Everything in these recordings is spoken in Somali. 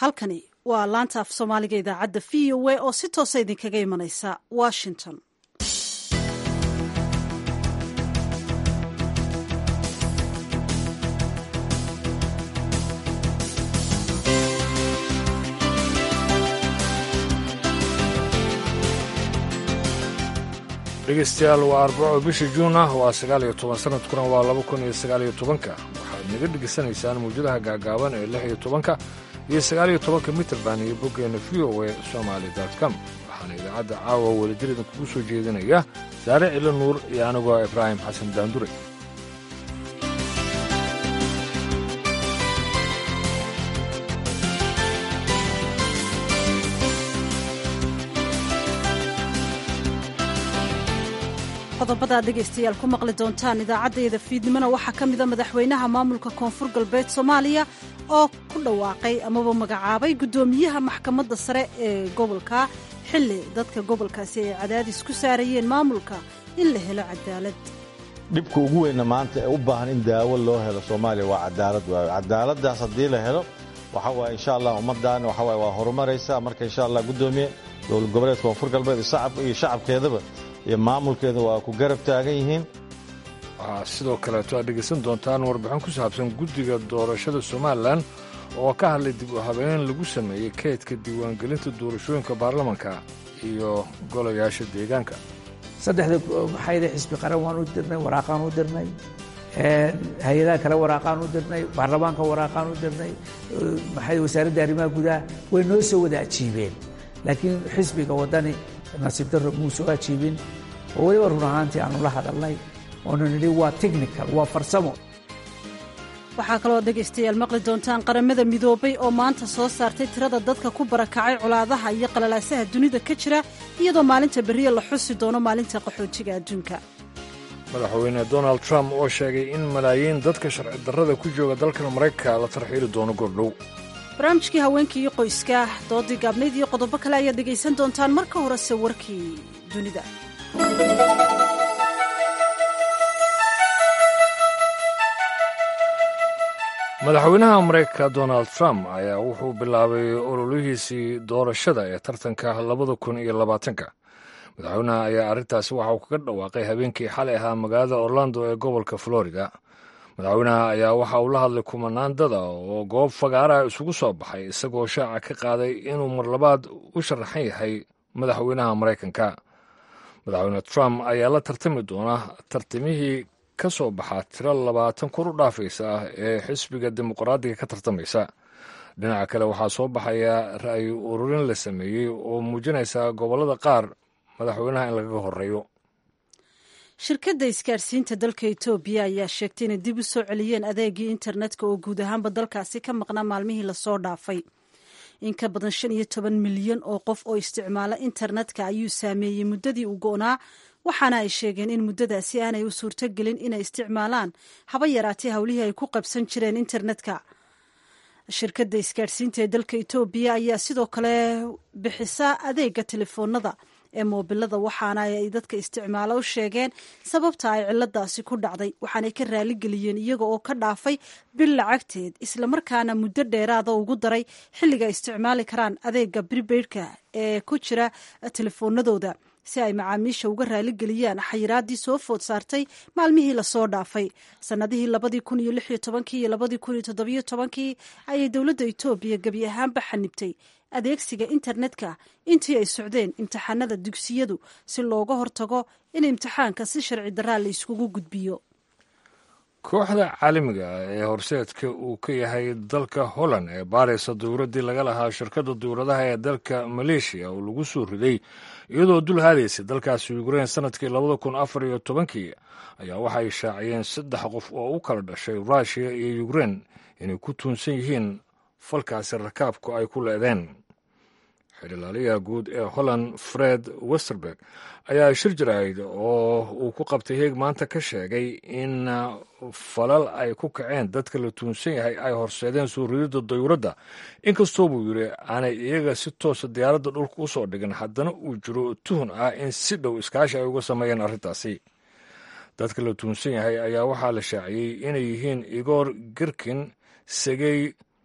halkani waa laanta af soomaaliga idaacadda v o a oo si toosa idinkaga imanaysa washington dhegeystayaal waa arbaco bisha juun ah waa sagaal iyo toban sanadkuna waa laba kun iyo sagaal iyo tobanka waxaad naga dhegaysanaysaan mawjadaha gaagaaban ee lix iyo tobanka iyo sagaal iyo tobanka mitrband iyo boggeena v o a somaali com waxaana idaacadda caawa wadajir idinkugu soo jeedinaya saare cilo nuur iyo anigoo ibraahim xasan daandure qodobadaad dhegaystayaal ku maqli doontaan idaacaddayda fiidnimona waxaa ka mida madaxweynaha maamulka koonfur galbeed soomaaliya oo ku dhawaaqay amaba magacaabay guddoomiyaha maxkamadda sare ee gobolka xilli dadka gobolkaasi ay cadaadis ku saarayeen maamulka in la helo cadaalad dhibka ugu weynna maanta ee u baahan in daawo loo helo soomaaliya waa cadaalad waayo cadaaladdaas haddii la helo waxa waaye insha allah ummaddan waxa waaye waa horumaraysaa marka insha allah guddoomiye dowlad goboleedka koonfur galbeed iyo shacabkeedaba iyo maamulkeeda waa ku garab taagan yihiin waxaa sidoo kaleeto aad dhegaysan doontaan warbixin ku saabsan guddiga doorashada somalilan oo ka hadlay dib u habeyn lagu sameeyey kaydka diiwaangelinta doorashooyinka baarlamanka iyo golayaasha deegaanka saddexda maxayda xisbi qaran waan u dirnay waraaqaan u dirnay hay-adaha kale waraaqaan u dirnay baarlamaanka waraaqaan u dirnay maxay wasaaradda arrimaha gudaha way noo soo wada ajiibeen laakiin xisbiga waddani nasiib darro muu soo ajiibin oo weliba run ahaantii aanu la hadalnay oonu nidhi waa technical waa farsamo waxaa kaloo dhegaystayaal maqli doontaan qaramada midoobay oo maanta soo saartay tirada dadka ku barakacay colaadaha iyo qalalaasaha dunida ka jira iyadoo maalinta berriya la xusi doono maalinta qaxoojiga adduunka madaxweyne donald trump oo sheegay in malaayiin dadka sharci darrada ku jooga dalkan maraykanka la tarxiili doono goordhow barnaamijkii haweenka iyo qoyska doodii gaabnayd iyo qodobo kale ayaad dhegaysan doontaan marka horese warkii dunida madaxweynaha maraykanka donald trump ayaa wuxuu bilaabay ololihiisii doorashada ee tartanka labada kun iyo labaatanka madaxweynaha ayaa arrintaasi waxa uu kaga dhawaaqay habeenkii xalay ahaa magaalada orlando ee gobolka florida madaxweynaha ayaa waxa uu la hadlay kumanaan dada oo goob fagaaraha isugu soo baxay isagoo shaaca ka qaaday inuu mar labaad u sharaxan yahay madaxweynaha maraykanka madaxweyne trump ayaa la tartami doona tartamihii ka soo baxaa tiro labaatan kur u dhaafaysa ah ee xisbiga dimuqraadiga ka tartamaysa dhinaca kale waxaa soo baxaya ra'yi ururin la sameeyey oo muujinaysa gobollada qaar madaxweynaha in lagaga horeeyo shirkadda isgaarsiinta dalka etoobiya ayaa sheegtay inay dib u soo celiyeen adeegii internetka oo guud ahaanba dalkaasi ka maqnaa maalmihii lasoo dhaafay in ka badan shan iyo toban milyan oo qof oo isticmaala internetka ayuu saameeyey muddadii u go'naa waxaana ay sheegeen in muddadaasi aanay u suurtogelin inay isticmaalaan haba yaraatee howlihii ay ku qabsan jireen internetka shirkadda isgaarsiinta ee dalka etoobiya ayaa sidoo kale bixisa adeega telefoonada ee moobilada waxaana ay dadka isticmaalo u sheegeen sababta ay ciladaasi ku dhacday waxaanay ka raaligeliyeen iyaga oo ka dhaafay bil lacagteed islamarkaana muddo dheeraada ugu daray xilliga ay isticmaali karaan adeega bribaidka ee ku jira telefoonadooda si ay macaamiisha uga raaligeliyaan xayiraadii soo food saartay maalmihii lasoo dhaafay sanadihii labadii kun iyo lix iyo tobankii iyo labadii kun iyo toddobiyo tobankii ayay dowladda etoobiya gebi ahaanba xanibtay adeegsiga internetka intii ay socdeen imtixaanada dugsiyadu si looga hortago in imtixaanka si sharci daraa la iskugu gudbiyo kooxda caalamiga ee horseedka uu ka yahay dalka holland ee baaraysa dowladdii laga lahaa shirkadda dowladaha ee dalka maleeshiya oo lagu soo riday iyadoo dul haadaysay dalkaasi ukrein sannadkii labada kun afar iyo tobankii ayaa waxay shaaciyeen saddex qof oo u kala dhashay ruushiya iyo ukrein inay ku tuunsan yihiin falkaasi rakaabku ay ku leedeen xidhilaaliyaha guud ee holland fred westerberg ayaa shir jirayd oo uu ku qabtay heeg maanta ka sheegay in falal ay ku kaceen dadka la tuunsan yahay ay horseedeen soo rididda dayuuradda inkastoo buu yidhi aanay iyaga si toosa diyaaradda dhulka u soo dhigin haddana uu jiro tuhun ah in si dhow iskaashi ay uga sameeyeen arrintaasi dadka la tuunsan yahay ayaa waxaa la shaaciyey inay yihiin igor girkin segey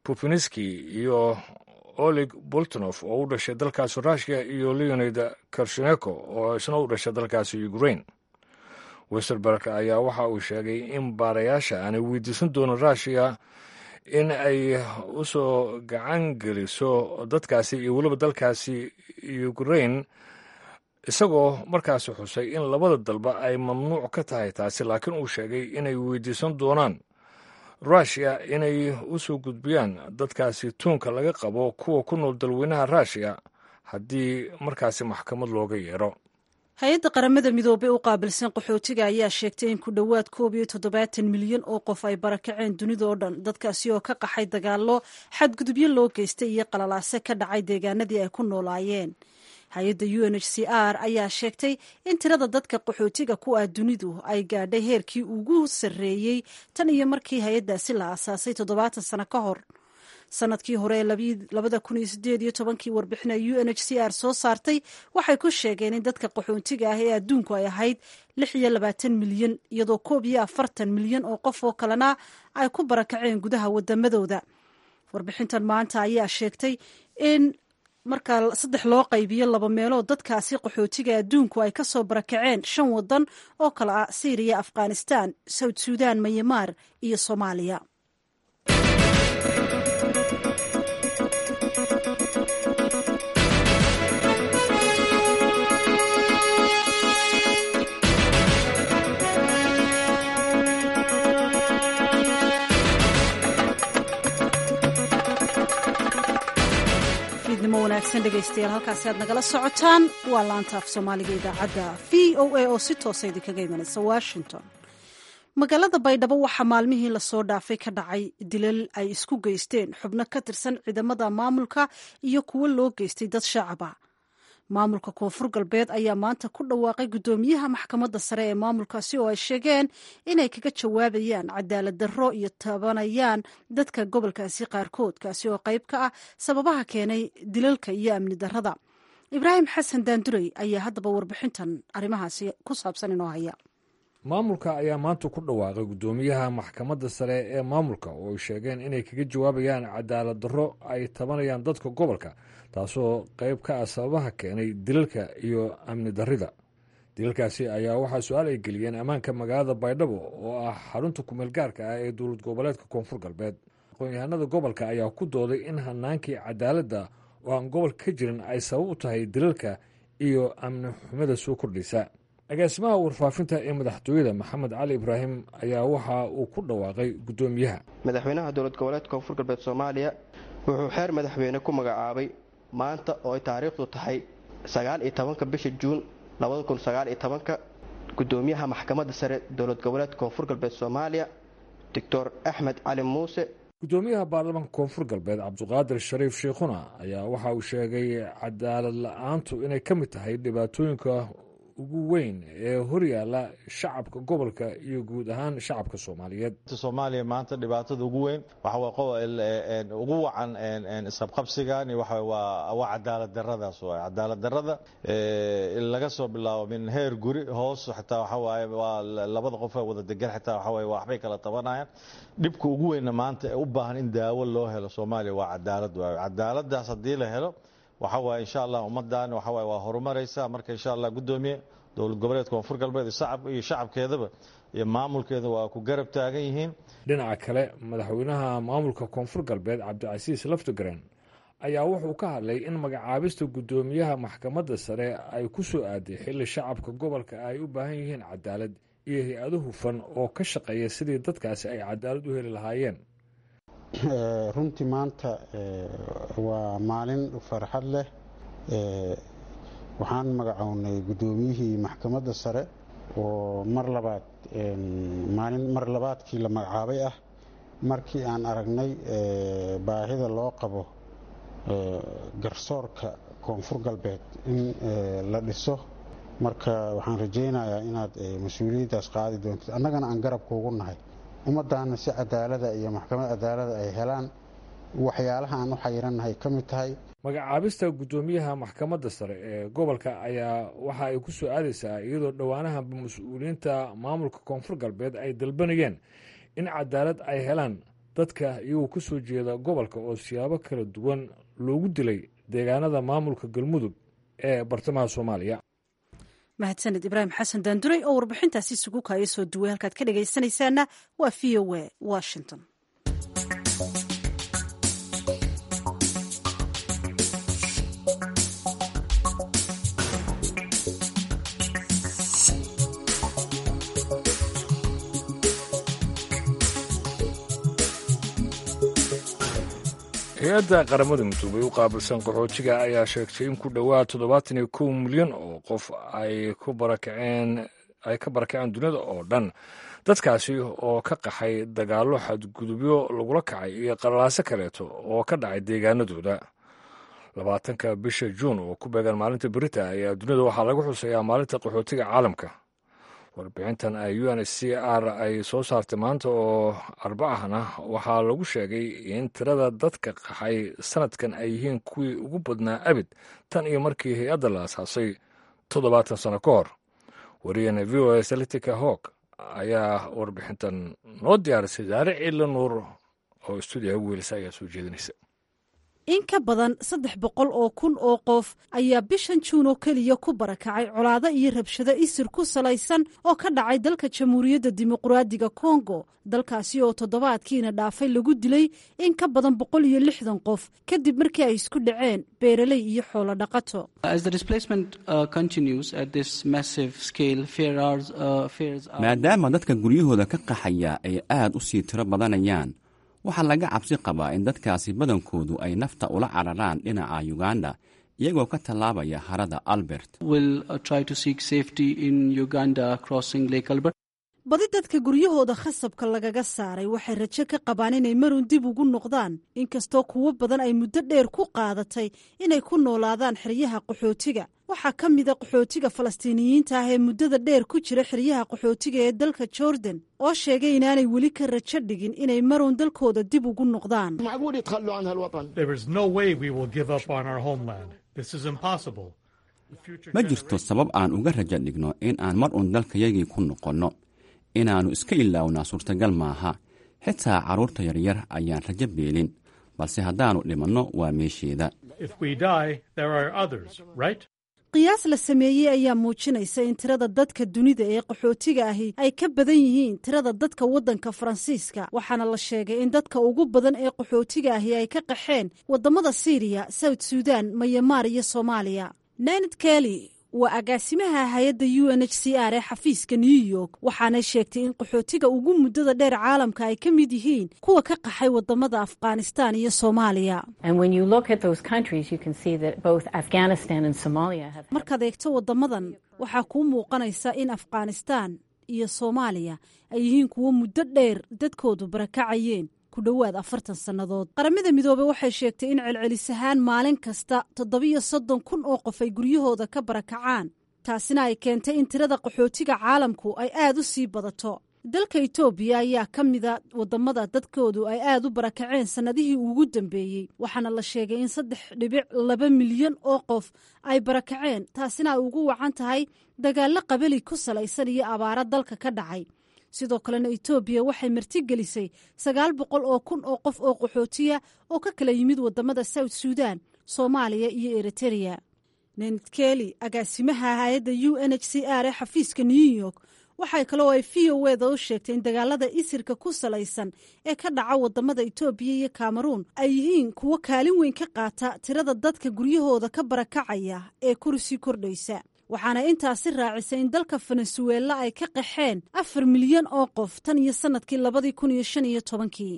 pupiniski iyo olig boltonof oo u dhashay dalkaasi rushia iyo leonid karsheneko oo isna u dhashay dalkaasi ukraine westerberg ayaa waxa uu sheegay in baarayaasha aanay weydiisan doonin rushiya in ay u soo gacan geliso dadkaasi iyo weliba dalkaasi ukraine isagoo markaasi xusay in labada dalba ay mamnuuc ka tahay taasi laakiin uu sheegay inay weydiisan doonaan rushia inay u soo gudbiyaan dadkaasi tuunka laga qabo kuwa ku nool dalweynaha rushiya haddii markaasi maxkamad looga yeero hay-adda qaramada midoobey u qaabilsan qaxootiga ayaa sheegtay in ku dhowaad koob iyo toddobaatan milyan oo qof ay barakaceen dunida oo dhan dadkaasi oo ka qaxay dagaallo xadgudubyo loo geystay iyo qalalaase ka dhacay deegaanadii ay ku noolaayeen hay-adda u n h c r ayaa sheegtay in tirada dadka qaxootiga ku ah dunidu ay gaadhay heerkii ugu sarreeyey tan iyo markii hay-addaasi la aasaasay toddobaatan sano ka hor sanadkii hore ee labada kun iyo sideed iyo tobankii warbixina u n h c r soo saartay waxay ku sheegeen in dadka qaxoontiga ah ee adduunku ay ahayd lix iyo labaatan milyan iyadoo koob iyo afartan milyan oo qof oo kalena ay ku barakaceen gudaha wadamadooda warbixintan maanta ayaa sheegtay in markaa saddex loo qaybiyo laba meelood dadkaasi qaxootiga adduunku ay ka soo barakaceen shan wadan oo kale ah syriya afghanistan south suudan mayamaar iyo soomaaliya fiidnimo wanaagsan dhegaystayaal halkaasi aad nagala socotaan waa laanta af soomaaliga idaacadda v o a oo si toosa idinkaga imanaysa washington magaalada baydhabo waxaa maalmihii lasoo dhaafay ka dhacay dilal ay isku geysteen xubno ka tirsan ciidamada maamulka iyo kuwo loo geystay dad shacaba maamulka koonfur galbeed ayaa maanta ku dhawaaqay guddoomiyaha maxkamadda sare ee maamulkaasi oo ay sheegeen inay kaga jawaabayaan cadaalad darro iyo tabanayaan dadka gobolkaasi qaarkood kaasi oo qayb ka ah sababaha keenay dilalka iyo amni darrada ibraahim xasan daandurey ayaa haddaba warbixintan arrimahaasi ku saabsan inoo haya maamulka ayaa maanta ku dhawaaqay guddoomiyaha maxkamadda sare ee maamulka oo ay sheegeen inay kaga jawaabayaan cadaalad darro ay tabanayaan dadka gobolka taasoo qayb ka ah sababaha keenay dilalka iyo amni darrida dilalkaasi ayaa waxaa su-aal ay geliyeen ammaanka magaalada baydhabo oo ah xarunta kumeel gaarka ah ee dowlad goboleedka koonfur galbeed aqoon-yahanada gobolka ayaa ku dooday in hanaankii cadaaladda oo aan gobolka ka jirin ay sabab u tahay dilalka iyo amni xumida soo kordhaysa agaasimaha warfaafinta ee madaxtooyada maxamed cali ibraahim ayaa waxa uu ku dhawaaqay guddoomiyaha madaxweynaha dowlad goboleedka koonfur galbeed soomaaliya wuxuu xeer madaxweyne ku magacaabay maanta oo ay taariikhdu tahay sagaal iyo tobanka bisha juun labada kun sagaal iyo tobanka guddoomiyaha maxkamadda sare dowlad goboleedka koonfur galbeed soomaaliya doctor axmed cali muuse guddoomiyaha baarlamaanka koonfur galbeed cabdiqaadir shariif sheikhuna ayaa waxa uu sheegay cadaalad la-aantu inay ka mid tahay dhibaatooyinka ugu weyn ee horyaala shacabka gobolka iyo guud ahaan shacabka soomaaliyeed soomaaliya maanta dhibaatada ugu weyn waxa ugu wacan isqabqabsigan waa cadaalad daradaas waay cadaalad darada laga soo bilaabo min heer guri hoos xataa waxawaaye waa labada qof ee wada degan xataa waxawaaye waxbay kala tabanayaan dhibka ugu weynna maanta ee u baahan in daawo loo helo soomaaliya waa cadaalad waayo cadaaladaas haddii la helo waxa waaye insha allah ummadan waxa waaye waa horumaraysa marka insha allah guddoomiye dowlad goboleedka koonfur galbeed iyo shacabkeedaba iyo maamulkeeda waa ku garab taagan yihiin dhinaca kale madaxweynaha maamulka koonfur galbeed cabdicasiis laftigreen ayaa wuxuu ka hadlay in magacaabista guddoomiyaha maxkamadda sare ay ku soo aaday xilli shacabka gobolka ay u baahan yihiin cadaalad iyo hay-ado hufan oo ka shaqeeya sidii dadkaasi ay cadaalad u heli lahaayeen runtii maanta waa maalin farxad leh waxaan magacownay guddoomiyihii maxkamadda sare oo mar labaad maalin mar labaadkii la magacaabay ah markii aan aragnay baahida loo qabo garsoorka koonfur galbeed in la dhiso marka waxaan rajaynayaa inaad mas-uuliyaddaas qaadi doontid annagana aan garabka ugu nahay ummaddaana si cadaalada iyo maxkamad cadaalada ay helaan waxyaalaha aan u xayirannahay ka mid tahay magacaabista guddoomiyaha maxkamadda sare ee gobolka ayaa waxa ay ku soo aadaysaa iyadoo dhowaanaha mas-uuliyiinta maamulka koonfur galbeed ay dalbanayeen in cadaalad ay helaan dadka iyagoo ka soo jeeda gobolka oo siyaabo kala duwan loogu dilay deegaanada maamulka galmudug ee bartamaha soomaaliya mahadsaned ibraahim xasan daanduray oo warbixintaasi isugu kaaya soo duway halkaad ka dhegaysanaysaana waa v o a washington hay-adda qaramada midoobay u qaabilsan qaxootiga ayaa sheegtay in ku dhowaad toddobaatan iyo kow milyan oo qof ay ku barakaceen ay ka barakaceen duniyada oo dhan dadkaasi oo ka qaxay dagaallo xadgudubyo lagula kacay iyo qalalaaso kaleeto oo ka dhacay deegaanadooda labaatanka bisha juun oo ku beegan maalinta berita ayaa duniyada waxaa lagu xuseeyaa maalinta qaxootiga caalamka warbixintan ay u n c r ay soo saartay maanta oo arbacahna waxaa lagu sheegay in tirada dadka qaxay sanadkan ay yihiin kuwii ugu badnaa abid tan iyo markii hay-adda la asaasay toddobaatan sano ka hor wariyana v o a salitica hawk ayaa warbixintan noo diyaarisay saare ciila nuur oo stuudiyaha ugu welisa ayaa soo jeedinaysa in ka badan saddex boqol oo kun oo qof ayaa bishan juun oo keliya ku barakacay colaado iyo rabshado isir ku salaysan oo ka dhacay dalka jamhuuriyadda dimuqraadiga kongo dalkaasi oo toddobaadkiina dhaafay lagu dilay in ka badan boqol iyo lixdan qof kadib markii ay isku dhaceen beeraley iyo xoolo dhaqato maadaama dadka guryahooda ka qaxaya ay aad u sii tiro badanayaan waxaa laga cabsi qabaa in dadkaasi badankoodu ay nafta ula cararaan dhinaca uganda iyagoo ka tallaabaya harada albert badi dadka guryahooda khasabka lagaga saaray waxay rajo ka qabaan inay marun dib ugu noqdaan inkastoo kuwo badan ay muddo dheer ku qaadatay inay ku noolaadaan xeryaha qaxootiga waxaa ka mida qaxootiga falastiiniyiinta ah ee muddada dheer ku jira xeryaha qaxootiga ee dalka jordan oo sheegay inaanay weli ka rajo dhigin inay marun dalkooda dib ugu noqdaan ma jirto sabab aan uga rajo dhigno in aan mar uun dalkayagii ku noqonno inaannu iska ilaawnaa suurtagal maaha xitaa carruurta yaryar ayaan rajo beelin balse haddaannu dhimanno waa meesheeda qiyaas la sameeyey ayaa muujinaysa in tirada dadka dunida ee qaxootiga ahi ay ka badan yihiin tirada dadka waddanka faransiiska waxaana la sheegay in dadka ugu badan ee qaxootiga ahi ay ka qaxeen waddamada siiriya south sudan mayamaar iyo soomaaliya nanad kelly waa agaasimaha hay-adda u n h c r ee xafiiska new york waxaanay sheegtay in qaxootiga ugu muddada dheer caalamka ay ka mid yihiin kuwa ka qaxay wadamada afghanistan iyo soomaaliya markaad eegto wadamadan waxaa kuu muuqanaysa in afghanistan iyo soomaaliya ay yihiin kuwo muddo dheer dadkoodu barakacayeen ku dhowaad afartan sannadood qaramada midoobey waxay sheegtay in celcelis ahaan maalin kasta toddobiyo soddon kun oo qof ay guryahooda ka barakacaan taasina ay keentay in tirada qaxootiga caalamku ay aad u sii badato dalka itoobiya ayaa ka mida wadamada dadkoodu ay aad u barakaceen sannadihii ugu dambeeyey waxaana la sheegay in saddex dhibic laba milyan oo qof ay barakaceen taasina ay ugu wacan tahay dagaallo qabali ku salaysan iyo abaaro dalka ka dhacay sidoo kalena etoobiya waxay martigelisay sagaal boqol oo kun oo qof oo qaxootiya oo ka kala yimid wadamada south sudan soomaaliya iyo eritereya nenad keli agaasimaha hay-adda u n h c r ee xafiiska new york waxay kaloo ay v o eda u sheegtay in dagaalada isirka ku salaysan ee ka dhaca wadamada etoobiya iyo kameruun ay yihiin kuwo kaalin weyn ka qaata tirada dadka guryahooda ka barakacaya ee kursi kordhaysa waxaana intaasi raacisay in dalka venezuela ay ka qaxeen afar milyan oo qof tan iyo sanadkii labadii kun iyo shan iyo tobankii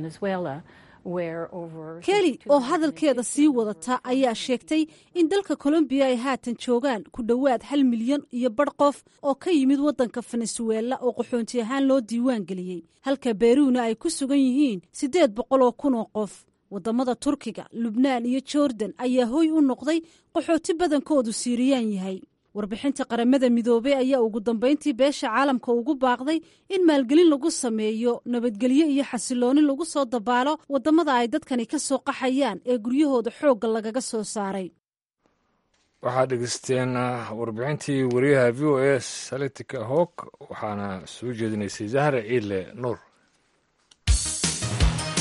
keli oo hadalkeeda sii wadata ayaa sheegtay in dalka colombiya ay haatan joogaan ku dhowaad hal milyan iyo badh qof oo ka yimid waddanka venezuela oo qaxoonti ahaan loo diiwaan geliyey halka beruuna ay ku sugan yihiin siddeed boqol oo kun oo qof wadamada turkiga lubnaan iyo jordan ayaa hoy u noqday qaxooti badankoodu siiriyaan yahay warbixinta qaramada midoobey ayaa ugu dambayntii beesha caalamka ugu baaqday in maalgelin lagu sameeyo nabadgelyo iyo xasilooni lagu soo dabaalo wadamada ay dadkani ka soo qaxayaan ee guryahooda xoogga lagaga soo saaray waxaad dhegeysteen warbixintii wariyaha v o a salitika hawk waxaana soo jeedinaysay zahra ciidle nuur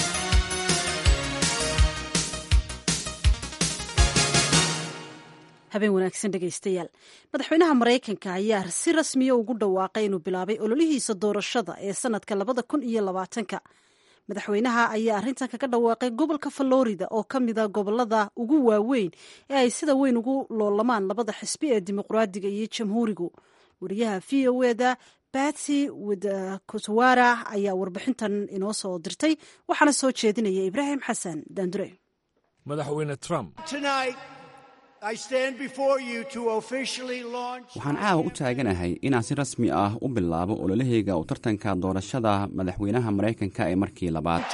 habeen wanaagsan dhegaystayaal madaxweynaha maraykanka ayaa si rasmiya ugu dhawaaqay inuu bilaabay ololihiisa doorashada ee sanadka labada kun iyo labaatanka madaxweynaha ayaa arrintan kaga dhawaaqay gobolka florida oo ka mida gobolada ugu waaweyn ee ay sida weyn ugu loolamaan labada xisbi ee dimuqraadiga iyo jamhuurigu wariyaha v o eda batsy wdkutwara ayaa warbixintan inoo soo dirtay waxaana soo jeedinaya ibraahim xasan daandure madaxweyne trump waxaan caawa u taaganahay inaan si rasmi ah u bilaabo ololahayga u tartanka doorashada madaxweynaha maraykanka ee markii labaad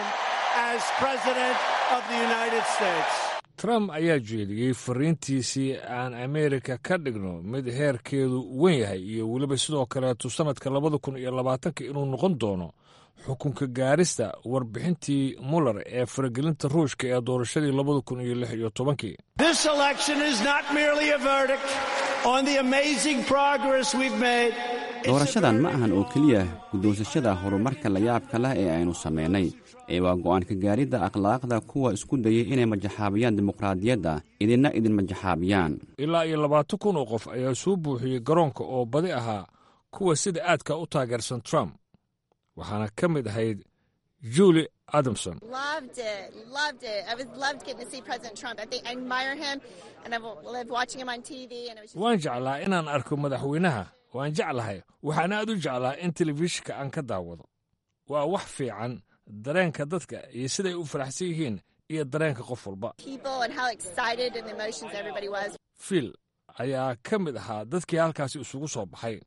trump ayaa jeediyey fariintiisii aan ameerika ka dhigno mid heerkeedu wen yahay iyo weliba sidoo kaleetu sannadka labada kun iyo labaatanka inuu noqon doono xukunka gaarista warbixintii muller ee faragelinta ruushka ee doorashadii labada kun iyo lix iyo tobankii doorashadan ma ahan oo keliya guddoonsashada horumarka layaabka leh ee aynu samaynay ee waa go'aanka gaaridda akhlaaqda kuwa isku dayay inay majaxaabiyaan dimuqraadiyadda idinna idin majaxaabiyaan ilaa iyo labaatan kun oo qof ayaa soo buuxiyey garoonka oo badi ahaa kuwa sida aadka u taageersan trump waxaana ka mid ahayd julie adamson waan jeclaa inaan arko madaxweynaha waan jeclahay waxaan aad u jeclaa in telefishinka aan ka daawado waa wax fiican dareenka dadka iyo siday u faraxsan yihiin iyo dareenka qof walba fiil ayaa ka mid ahaa dadkii halkaasi isugu soo baxay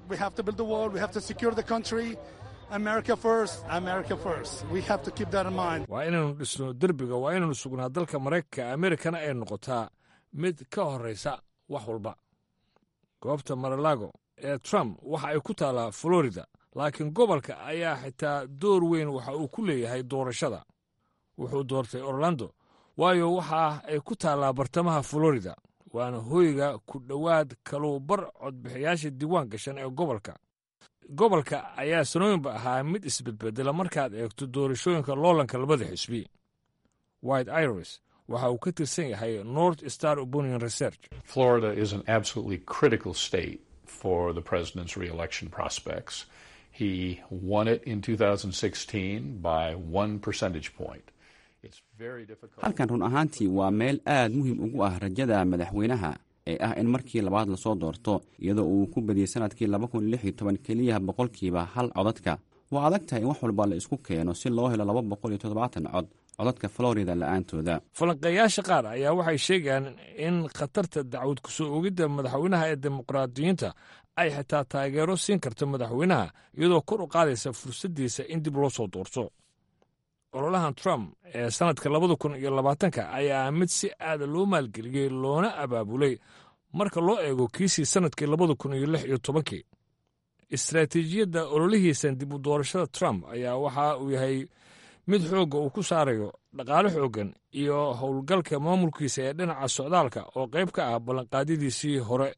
waa inaynu dhisno derbiga waa inaynu sugnaa dalka maraykanka amerikana ay noqotaa mid ka horraysa wax walba goobta maralago ee trump waxa ay ku taallaa florida laakiin gobolka ayaa xitaa door weyn waxa uu ku leeyahay doorashada wuxuu doortay orlando waayo waxa ay ku taallaa bartamaha florida waana hoyga ku dhowaad kaluubar codbixiyaasha diiwaan gashan ee gobolka gobolka ayaa sanooyinba ahaa mid isbedbedela markaad eegto doorashooyinka loolanka labada xisbi white iris waxa uu ka tirsan yahay north star opinion research florida is an absolutely critical state for the president's reelection prospects he won it in 2016 by one percentage point halkan run ahaantii waa meel aad muhiim ugu ah rajada madaxweynaha ee ah in markii labaad lasoo doorto iyadoo uu ku badiyey sanadkii keliya boqolkiiba hal codadka waa adag tahay in wax walba la isku keeno si loo helo cod codadka florida la'aantooda falanqeeyaasha qaar ayaa waxay sheegayaan in khatarta dacwad kusoo ogidda madaxweynaha ee dimuqraadiyiinta ay xitaa taageero siin karto madaxweynaha iyadoo kor u qaadaysa fursaddiisa in dib loo soo doorto ololahan trump ee sannadka labada kun iyo labaatanka ayaa mid si aada loo maalgeliyey loona abaabulay marka loo eego kiisii sannadkii labada kun iyo lix iyo tobankii istaraatiijiyadda ololihiisan dib u doorashada trump ayaa waxa uu yahay mid xoogga uu ku saarayo dhaqaale xooggan iyo howlgalka maamulkiisa ee dhinaca socdaalka oo qayb ka ah ballanqaadyadiisii hore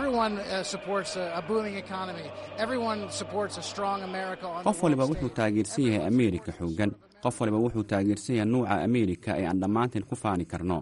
qof waliba wuxuu taageersan yahay ameerika xooggan qof waliba wuxuu taageersan yahay nuuca ameerika ee aan dhammaanteen ku faani karno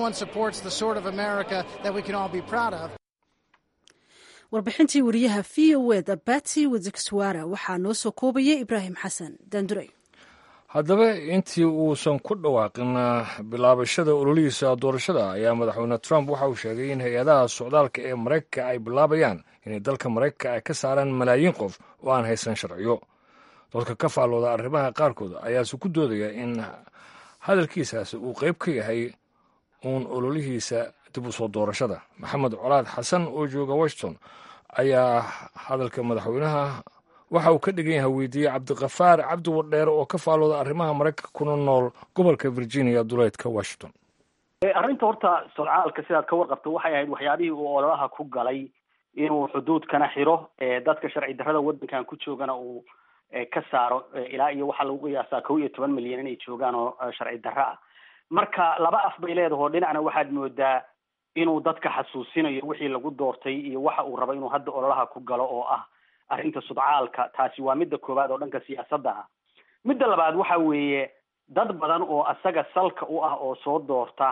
warbixintii wariyaha v o eda batsy wazkswara waxaa noo soo koobayay ibraahim xasan daandurey haddaba intii uusan ku dhawaaqin bilaabashada ololihiisa doorashada ayaa madaxweyne trump waxa uu sheegay in hay-adaha socdaalka ee maraykanka ay bilaabayaan inay dalka maraykanka ay ka saaraan malaayiin qof oo aan haysan sharciyo dadka ka faallooda arrimaha qaarkood ayaase ku doodaya in hadalkiisaasi uu qayb ka yahay uun ololihiisa dib u soo doorashada maxamed colaad xasan oo jooga washington ayaa hadalka madaxweynaha waxa uu ka dhigan yahay weydiiyey cabdikafaar cabdi wadheere oo ka faalooda arrimaha maraykanka kuna nool gobolka virginia duleedka washington arrinta horta socaalka sidaad ka warqabto waxay ahayd waxyaabihii uu ololaha ku galay inuu xuduudkana xiro dadka sharci darrada waddankan ku joogana uu ka saaro ilaa iyo waxaa lagu qiyaasaa kow iyo toban milyan inay joogaan oo sharci darro ah marka laba af bay leedaho dhinacna waxaad moodaa inuu dadka xasuusinayo wixii lagu doortay iyo waxa uu rabo inuu hadda ololaha ku galo oo ah arrinta sudcaalka taasi waa midda koowaad oo dhanka siyaasadda ah midda labaad waxa weeye dad badan oo asaga salka u ah oo soo doorta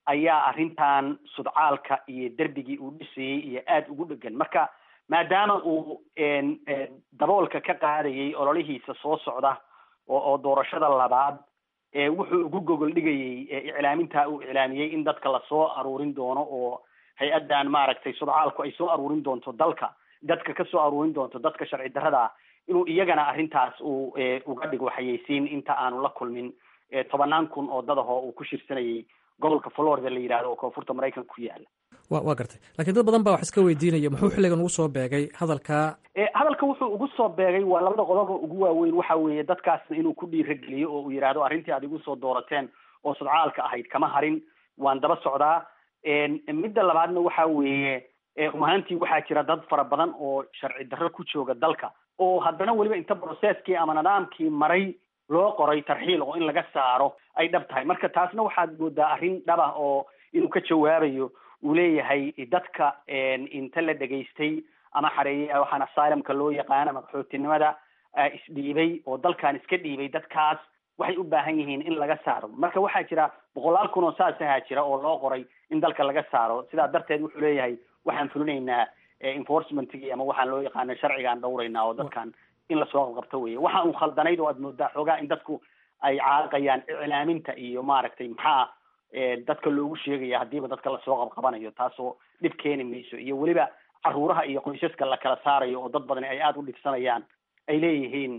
ayaa arrintan sudcaalka iyo derbigii uu dhisayey iyo aada ugu dhegan marka maadaama uu daboolka ka qaadayay ololihiisa soo socda oo oo doorashada labaad wuxuu ugu gogol dhigayey iclaaminta uu iclaamiyey in dadka lasoo aruurin doono oo hay-addan maaragtay sudcaalku ay soo aruurin doonto dalka dadka ka soo aruurin doonto dadka sharci darrada ah inuu iyagana arrintaas uu uga dhigo xayeysiin inta aanu la kulmin tobanaan kun oo dadahoo uu ku shirsanayay gobolka florida la yidhahdo oo koonfurta maraykanka ku yaala wa waa gartay lakiin dad badan baa wax iska weydiinaya muxuu xilligan ugu soo beegay hadalka hadalka wuxuu ugu soo beegay waa labada qodoba ugu waaweyn waxa weeye dadkaasna inuu ku dhiirageliyo oo uu yidhaahdo arrintii aad igu soo doorateen oo sudcaalka ahayd kama harin waan daba socdaa midda labaadna waxa weeye rumahaantii waxaa jira dad fara badan oo sharci darro ku jooga dalka oo haddana weliba inta processkii ama nidaamkii maray loo qoray tarxiil oo in laga saaro ay dhab tahay marka taasna waxaad moodaa arrin dhab ah oo inuu ka jawaabayo uu leeyahay dadka inta la dhegaystay ama xareeyay waxaan asylumka loo yaqaana madaxootinimada isdhiibay oo dalkan iska dhiibay dadkaas waxay u baahan yihiin in laga saaro marka waxaa jira boqolaal kun oo saas ahaa jira oo loo qoray in dalka laga saaro sidaa darteed wuxuu leeyahay waxaan fulinaynaa enforcementkii ama waxaan loo yaqaana sharcigaan dhowraynaa oo dadkan in lasoo qabqabto weye waxa uu khaldanayd oo aad moodaa xoogaa in dadku ay caaqayaan iclaaminta iyo maaragtay maxaa dadka loogu sheegaya haddiiba dadka lasoo qabqabanayo taasoo dhib keeni mayso iyo weliba caruuraha iyo qoysaska la kala saarayo oo dad badani ay aada u dhibsanayaan ay leeyihiin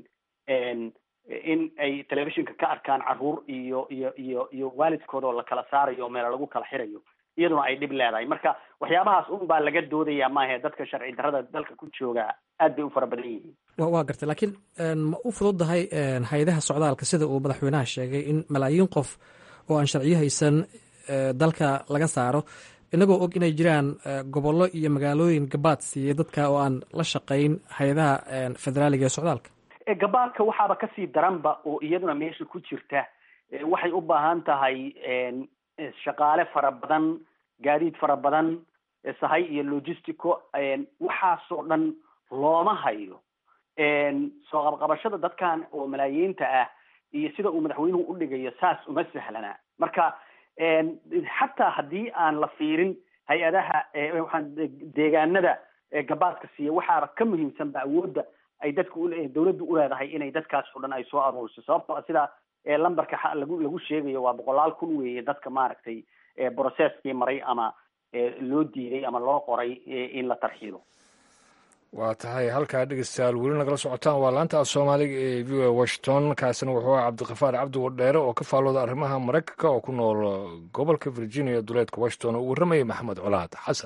in ay telefishinka ka arkaan caruur iyo iyo iyo iyo waalidkooda oo la kala saarayo oo meela lagu kala xirayo iyaduna ay dhib leedahay marka waxyaabahaas un baa laga doodaya maahe dadka sharci darrada dalka ku jooga aad bay u fara badan yihiin wa waa gartay laakiin ma u fududahay hay-adaha socdaalka sida uu madaxweynaha sheegay in malaayiin qof oo aan sharciyo haysan dalka laga saaro inagoo og inay jiraan gobollo iyo magaalooyin gabaad siiyey dadka oo aan la shaqayn hay-adaha federaaliga ee socdaalka gabaadka waxaaba kasii daranba oo iyaduna meesha ku jirta waxay u baahan tahay shaqaale fara badan gaadiid fara badan sahay iyo logistico waxaasoo dhan looma hayo soo qabqabashada dadkan oo malaayiinta ah iyo sida uu madaxweynuhu u dhigayo saas uma sahlana marka xataa haddii aan la fiirin hay-adaha waxaan deegaanada gabaadka siiya waxaaba ka muhiimsanba awoodda ay dadka ule dawladdu uleedahay inay dadkaas oo dhan ay soo aruuriso sababtoo sida lambarka lagu lagu sheegayo waa boqolaal kun weeye dadka maaragtay processkii maray ama loo diiday ama loo qoray in la tarxiilo waa tahay halkaa dhegeystayaal weli nagala socotaan waa laanta soomaaliga ee v o washington kaasina wuxuu ah cabdiqafaar cabdi wadheere oo ka faallooda arrimaha maraykanka oo ku nool gobolka virginia duleedka washington oo u warramayay maxamed colaad xasan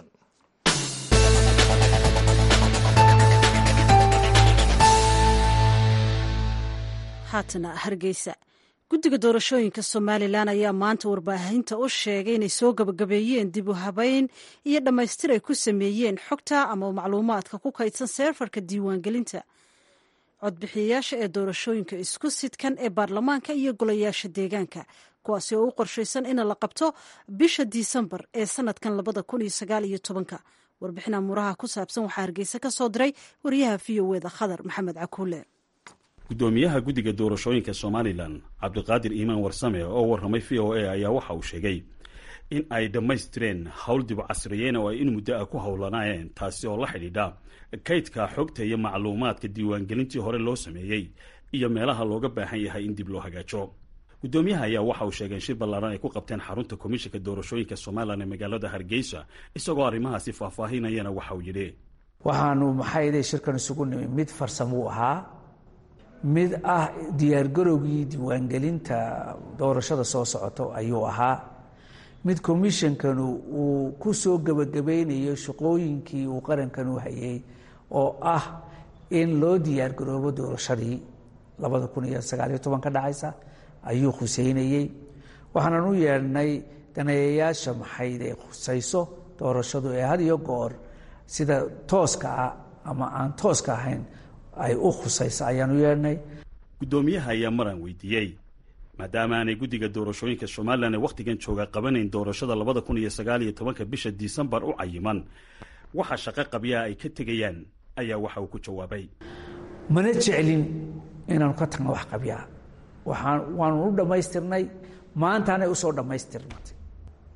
haatana hargeysa guddiga doorashooyinka somalilan ayaa maanta warbaahinta u sheegay inay soo gabagabeeyeen dib u habeyn iyo dhammaystir ay ku sameeyeen xogta ama macluumaadka ku kaydsan seerfarka diiwaangelinta codbixiyayaasha ee doorashooyinka isku sidkan ee baarlamaanka iyo golayaasha deegaanka kuwaasi oo u qorshaysan in la qabto bisha disembar ee sanadkan labada kun iyo sagaal iyo tobanka warbixin amuuraha ku saabsan waxaa hargeysa ka soo diray wariyaha v o eda khadar maxamed cakuule gudoomiyaha guddiga doorashooyinka somalilan cabdiqaadir iimaan warsame oo warramay v o a ayaa waxa uu sheegay in ay dhammaystireen howl dib casriyeen oo ay in muddo ah ku howlanaayeen taasi oo la xidhiidha kaydka xogta iyo macluumaadka diiwaangelintii hore loo sameeyey iyo meelaha looga baahan yahay in dib loo hagaajo gudoomiyaha ayaa waxa uu sheegay in shir ballaaran ay ku qabteen xarunta komishinka doorashooyinka somalilan ee magaalada hargeysa isagoo arrimahaasi faahfaahinayana waxa uu yidhi waxaanu maxayde shirkan isugu nimi mid farsamuu ahaa mid ah diyaargarowgii diiwaangelinta doorashada soo socoto ayuu ahaa mid commishonkanu uu ku soo gebagabaynayo shaqooyinkii uu qarankanu hayay oo ah in loo diyaargaroobo doorashadii labada kun iyo sagaaliyo toban ka dhacaysa ayuu khuseynayey waxaanan u yeedhnay daneeyayaasha maxayde khusayso doorashadu ee had iyo goor sida tooska ah ama aan tooska ahayn ay u khusayso ayaan u yeedhnay guddoomiyaha ayaa maraan weydiiyey maadaama aanay guddiga doorashooyinka somalilan ee wakhtigan jooga qabanayn doorashada labada kun iyo sagaal iyo tobanka bisha disembar u cayiman waxa shaqo qabyaha ay ka tegayaan ayaa waxa uu ku jawaabay mana jeclin inaanu ka tagno wax qabyaa waxaan waanu u dhammaystirnay maantaanay usoo dhammaystirnatay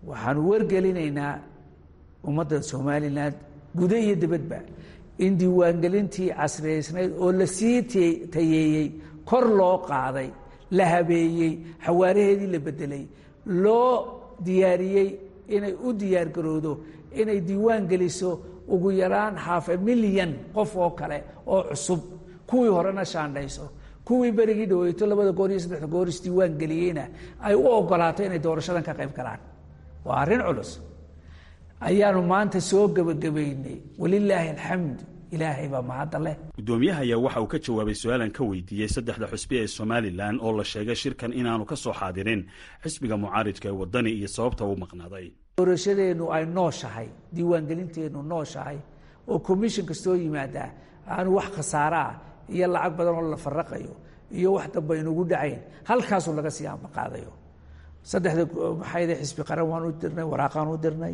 waxaanu wargelinaynaa ummadda somalilan guda iyo dibadba in diiwaangelintii casriyaysnayd oo la sii tayeeyey kor loo qaaday la habeeyey xawaaraheedii la bedelay loo diyaariyey inay u diyaargarowdo inay diiwaan geliso ugu yaraan haafe milyan qof oo kale oo cusub kuwii horena shaandhayso kuwii berigii dhaweyto labada goor iyo saddexda goor isdiiwaan geliyeyna ay u ogolaato inay doorashadan ka qayb galaan waa arrin culus ayaanu maanta soo gebagabaynay walilaahi alxamdu ilaahay baa mahadda leh guddoomiyaha ayaa waxa uu ka jawaabay su-aalan ka weydiiyey saddexda xusbi ee somalilan oo la sheegay shirkan inaanu ka soo xaadirin xisbiga mucaaridka ee wadani iyo sababta uu maqnaaday doorashadeennu ay nooshahay diiwaangelinteennu nooshahay oo commission kastoo yimaadaa aanu wax khasaaro ah iyo lacag badan oo la faraqayo iyo wax damba inugu dhacayn halkaasuu laga sii ambaqaadayo saddexda maxayde xisbi qaran waan u dirnay waraaqaan u dirnay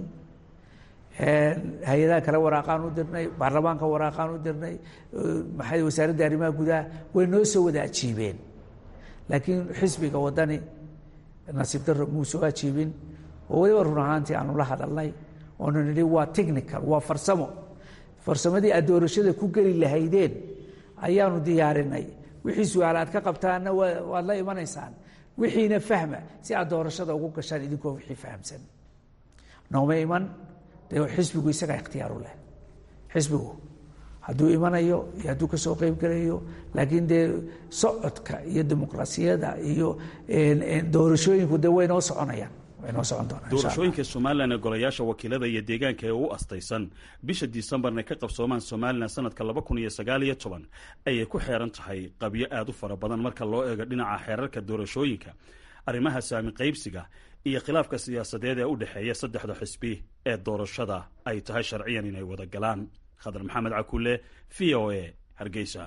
hay-adaha kale waraaqaan u dirnay baarlamaanka waraaqaan u dirnay maxay wasaaradda arrimaha gudaha way noo soo wada ajiibeen laakiin xisbiga wadani nasiib darro muu soo ajiibin oo weliba run ahaantii aanu la hadalnay oonu nidhi waa technical waa farsamo farsamadii aad doorashada ku geli lahaydeen ayaanu diyaarinay wixii su-aal aad ka qabtaanna waad la imanaysaan wixiina fahma si aad doorashada ugu gashaan idinkoo wixii fahamsan nooma iman dee xisbigu isagaa ikhtiyaaru leh xisbigu hadduu imanayo iyo hadduu kasoo qeyb gelayo laakiin dee socodka iyo dimuqraasiyada iyo doorashooyinku dee way noo soconayaan way noo socon doonaan doorashooyinka somalilan ee golayaasha wakiilada iyo deegaanka ee u astaysan bisha disembarna ka qabsoomaan somalilan sanadka laba kun iyo sagaal iyo toban ayay ku xeeran tahay qabyo aada u fara badan marka loo eego dhinaca xeerarka doorashooyinka arrimaha saami qaybsiga iyo khilaafka siyaasadeed ee u dhexeeya saddexda xisbi ee doorashada ay tahay sharciyan inay wada galaan khadar maxamed cakule v o a hargeysa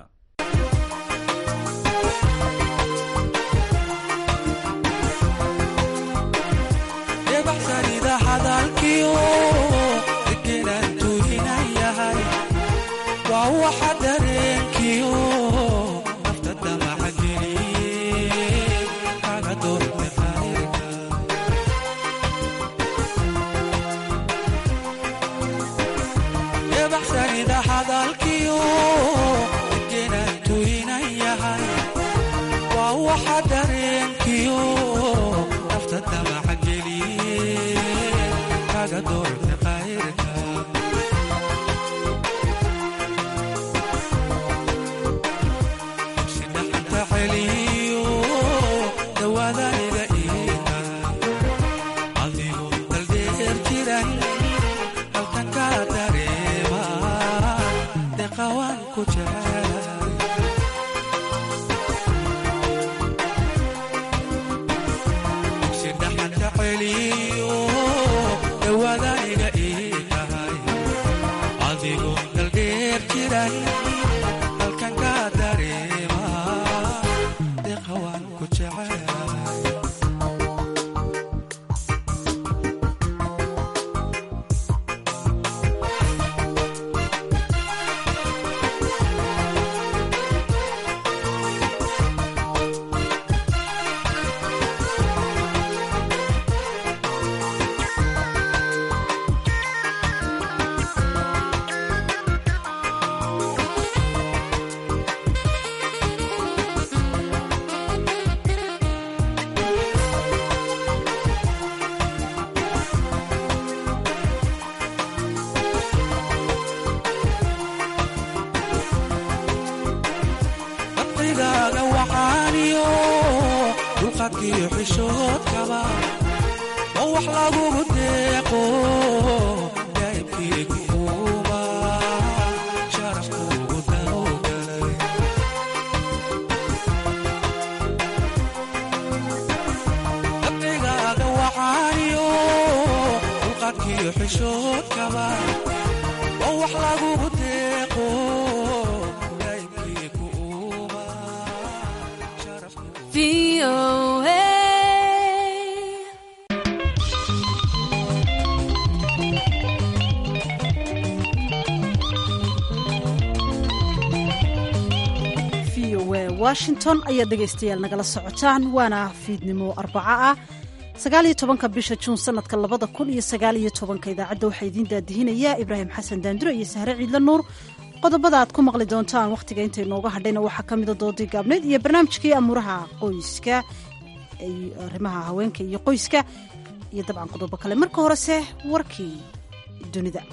washington ayaad dhegaystayaal nagala socotaan waana fiidnimo arbaco ah sagaaliyo tobanka bisha juun sanadka labada kun iyo sagaaliyo tobanka idaacadda waxaa idiin daadihinayaa ibraahim xasan daanduro iyo sahre ciidla nuur qodobada aad ku maqli doontaan wakhtiga intay nooga hadhayna waxaa ka mida doodii gaabneyd iyo barnaamijkii amuuraha qoyska arrimaha haweenka iyo qoyska iyo dabcan qodobo kale marka horese warkii dunida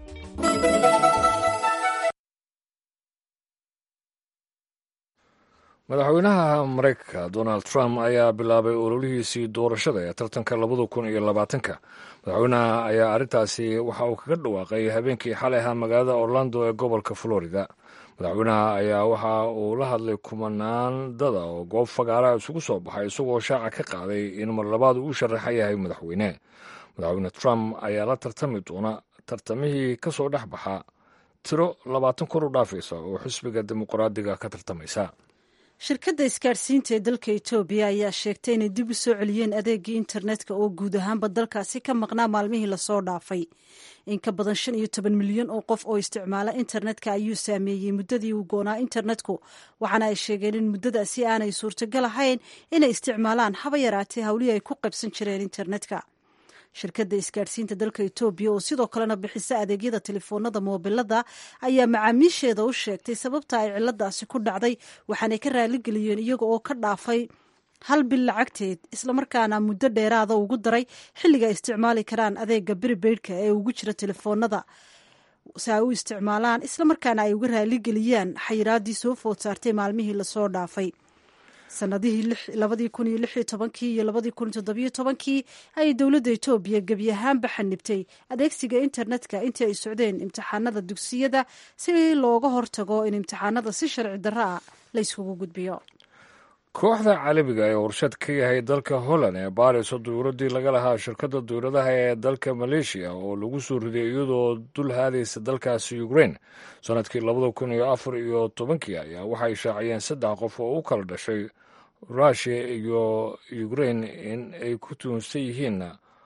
madaxweynaha maraykanka donald trump ayaa bilaabay ololihiisii doorashada ee tartanka labada kun iyo labaatanka madaxweynaha ayaa arrintaasi waxa uu kaga dhawaaqay habeenkii xalay ahaa magaalada orlando ee gobolka florida madaxweynaha ayaa waxa uu la hadlay kumanaan dada oo goob fagaaraha isugu soo baxay isagoo shaaca ka qaaday in mar labaad uu u sharaxan yahay madaxweyne madaxweyne trump ayaa la tartami doona tartamihii ka soo dhex baxa tiro labaatan kor u dhaafaysa oo xisbiga dimuqraadiga ka tartamaysa shirkadda isgaadhsiinta ee dalka etoobiya ayaa sheegtay inay dib u soo celiyeen adeegii internetka oo guud ahaanba dalkaasi ka maqnaa maalmihii lasoo dhaafay in ka badan shan iyo toban milyan oo qof oo isticmaala internetka ayuu saameeyey muddadii uu goonaa internetku waxaana ay sheegeen in muddadaasi aanay suurtagal ahayn inay isticmaalaan haba yaraatee hawlihii ay ku qaybsan jireen internetka shirkadda isgaadhsiinta dalka etoobiya oo sidoo kalena bixisa adeegyada telefoonada moobilada ayaa macaamiisheeda u sheegtay sababta ay ciladaasi ku dhacday waxaanay ka raaligeliyeen iyaga oo ka dhaafay hal bil lacagteed islamarkaana muddo dheeraada ugu daray xilliga ay isticmaali karaan adeega beribeydhka ee ugu jira telefoonada si ay u isticmaalaan islamarkaana ay uga raaligeliyaan xayiraadii soo food saartay maalmihii lasoo dhaafay sanadihii labadii kun iyo lix iyo tobankii iyo labadii kun iyo toddobiyo tobankii ayay dowladda etoobiya gebi ahaanba xanibtay adeegsiga internetka intii ay socdeen imtixaanada dugsiyada si looga hortago in imtixaanada si sharci darro ah la yskugu gudbiyo kooxda caalamiga ee warshad ka yahay dalka holland ee baariso dowladdii laga lahaa shirkadda dowladaha ee dalka maleeshiya oo lagu soo riday iyadoo dul haadaysa dalkaasi ukrain sanadkii labada kun iyo afar iyo tobankii ayaa waxay shaaciyeen saddex qof oo u kala dhashay rushia iyo ukrain in ay ku tuunsan yihiin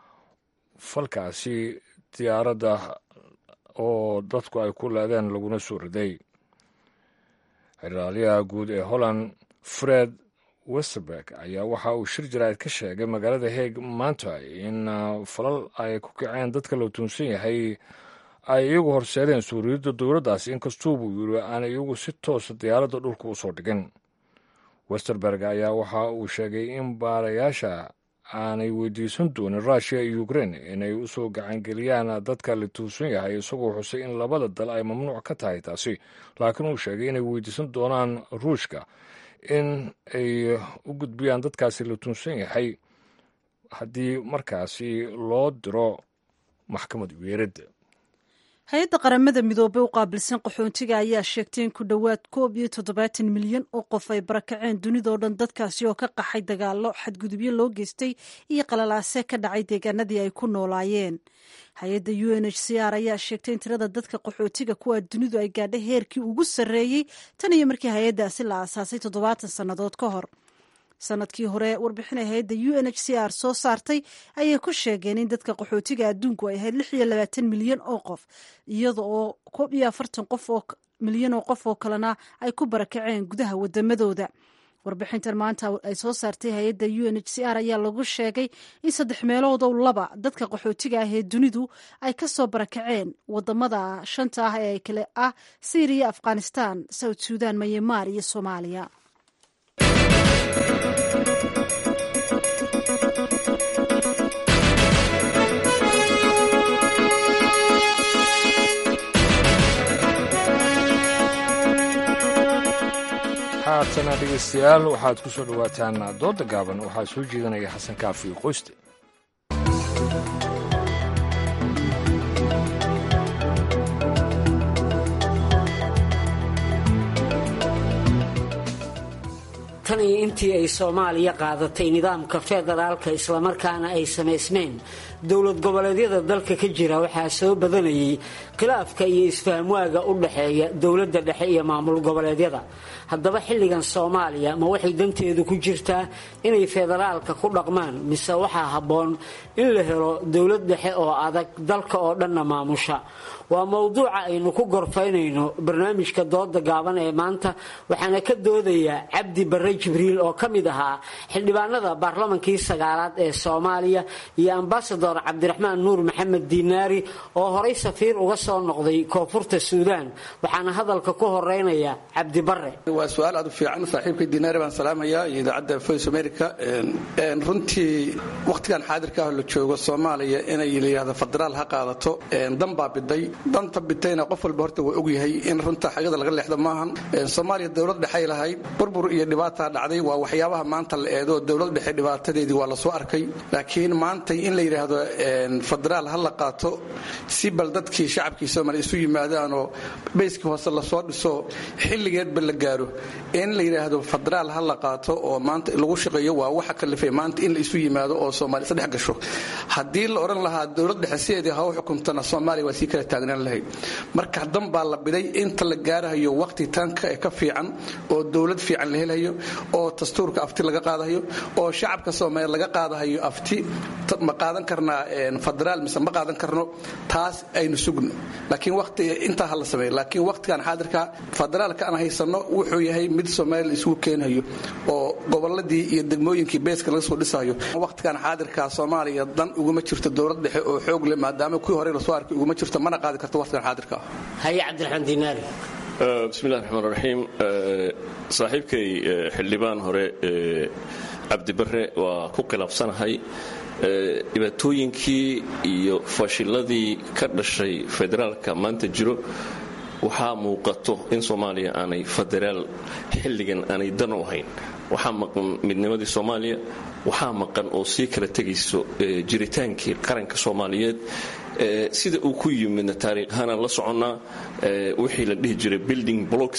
falkaasi diyaaradda oo dadku ay ku leedeen laguna soo riday xeraalyaha guud ee holland fred westerberg ayaa waxa uu shir jaraa'id ka sheegay magaalada heeg maanta in falal ay ku kaceen dadka la tuunsan yahay ay iyagu horseedeen suuriyadda dowladdaasi inkastuu buu yiri aanay iyagu si toosa diyaaradda dhulka usoo dhigin westerberg ayaa waxa uu sheegay in baarayaasha aanay weydiisan doonin rushia iyo ukrain inay usoo gacangeliyaan dadka la tuunsan yahay isagoo xusay in labada dal ay mamnuuc ka tahay taasi laakiin uu sheegay inay weydiisan doonaan ruushka in ay u gudbiyaan dadkaasi la tuunsan yahay haddii markaasi loo diro maxkamad weeradda hay-adda qaramada midoobey u qaabilsan qaxoontiga ayaa sheegtay in ku dhowaad koob iyo toddobaatan milyan oo qof ay barakaceen dunidao dhan dadkaasi oo ka qaxay dagaallo xadgudubyo loo geystay iyo qalalaase ka dhacay deegaanadii ay ku noolaayeen hay-adda u n h c r ayaa sheegtay in tirada dadka qaxootiga kuwaa dunidu ay gaadhay heerkii ugu sarreeyey tan iyo markii hay-addaasi la aasaasay toddobaatan sannadood ka hor sanadkii hore warbixin ay hay-adda u n h c r soo saartay ayay ku sheegeen in dadka qaxootiga adduunku ay ahayd lix iyo labaatan milyan oo qof iyada oo koob iyo afartan qof oo milyan oo qof oo kalena ay ku barakaceen gudaha wadamadooda warbixintan maanta ay soo saartay hay-adda u n h c r ayaa lagu sheegay in saddex meeloodow laba dadka qaxootiga ah ee dunidu ay ka soo barakaceen wadamada shanta ah ee kale ah syriya afghanistan south suudan mayamaar iyo soomaaliya haatana dhegeystayaal waxaad ku soo dhowaataan dooda gaaban waxaa soo jeedanaya xasan kaafi qoyste tan iyo intii ay soomaaliya qaadatay nidaamka federaalka islamarkaana ay samaysmeen dowlad goboleedyada dalka ka jira waxaa soo badanayay khilaafka iyo isfahamwaaga u dhaxeeya dowladda dhexe iyo maamul goboleedyada haddaba xilligan soomaaliya ma waxay danteedu ku jirtaa inay federaalka ku dhaqmaan mise waxaa habboon in la helo dowlad dhexe oo adag dalka oo dhanna maamusha waa mowduuca aynu ku gorfaynayno barnaamijka dooda gaaban ee maanta waxaana ka doodayaa cabdi barre jibriil oo ka mid ahaa xildhibaanada baarlamankii sagaalaad ee soomaaliya iyo ambasador cabdiraxmaan nuur maxamed diinaari oo horay safiir uga soo noqday koonfurta suudaan waxaana hadalka ku horeynaya cabdi barre waa su-aal aad u fiican saaxiibkay diinaari baan salaamayaa iyo idaacadda voice america runtii wakhtigan xaadirka ah la joogo soomaaliya inay layihahdo federaal ha qaadato dan baa biday danta bitayna qof walba horta waa ogyahay in runta xagada laga leexdo maahan soomaaliya dowlad dhexay lahayd burbur iyo dhibaataa dhacday waa waxyaabaha maanta la eedo dowlad dhexe dhibaatadeedii waa lasoo arkay laakiin maantay in la yidhaahdo federaal ha la qaato si bal dadkii shacabkii soomaaliya isu yimaadaanoo bayskii hoose lasoo dhiso xilligeedba la gaaro in la yidhaahdo federaal ha la qaato oo maanta lagu shaqeeyo waa waxa kalifay maanta in la isu yimaado oo soomaaliya sadhex gasho haddii la odhan lahaa dowlad dhexe sideedii ha u xukuntana soomaaliya waa sii kala taagnaan lahayd marka dan baa la biday inta la gaarahayo waqti tanka ee ka fiican oo dowlad fiican la helayo oo dastuurka afti laga qaadahayo oo shacabka soomaaliya laga qaadahayo afti ma qaadan karnaa federaal mise ma qaadan karno taas aynu sugno laakiin waqti intaa ha la sameeyo laakiin waqtigan xaadirka federaalka aan haysano wuxuu yahay mid soomaaliya la isugu keenayo oo goboladii iyo degmooyinkii beeska laga soo dhisayo waqtigan xaadirka soomaaliya dan uguma jirto dowlad dhexe oo xoog leh maadaama kuwii hore lasoo arkay uguma jirto mana qaadi karto waqtigan xaadirka haye cabdiraxmaan diinaari bismillahi raxmaan raxiim saaxiibkay xildhibaan hore cabdibare waa ku khilaafsanahay dhibaatooyinkii iyo fashiladii ka dhashay federaalka maanta jiro waxaa muuqato in soomaaliya aanay federaal xilligan aanay dan u ahayn waxaa maqan midnimadii soomaaliya waxaa maqan oo sii kala tegayso jiritaankii qaranka soomaaliyeed sida uu ku yimidna taariikhahaan la soconnaa wixii la dhihi jiray building blocks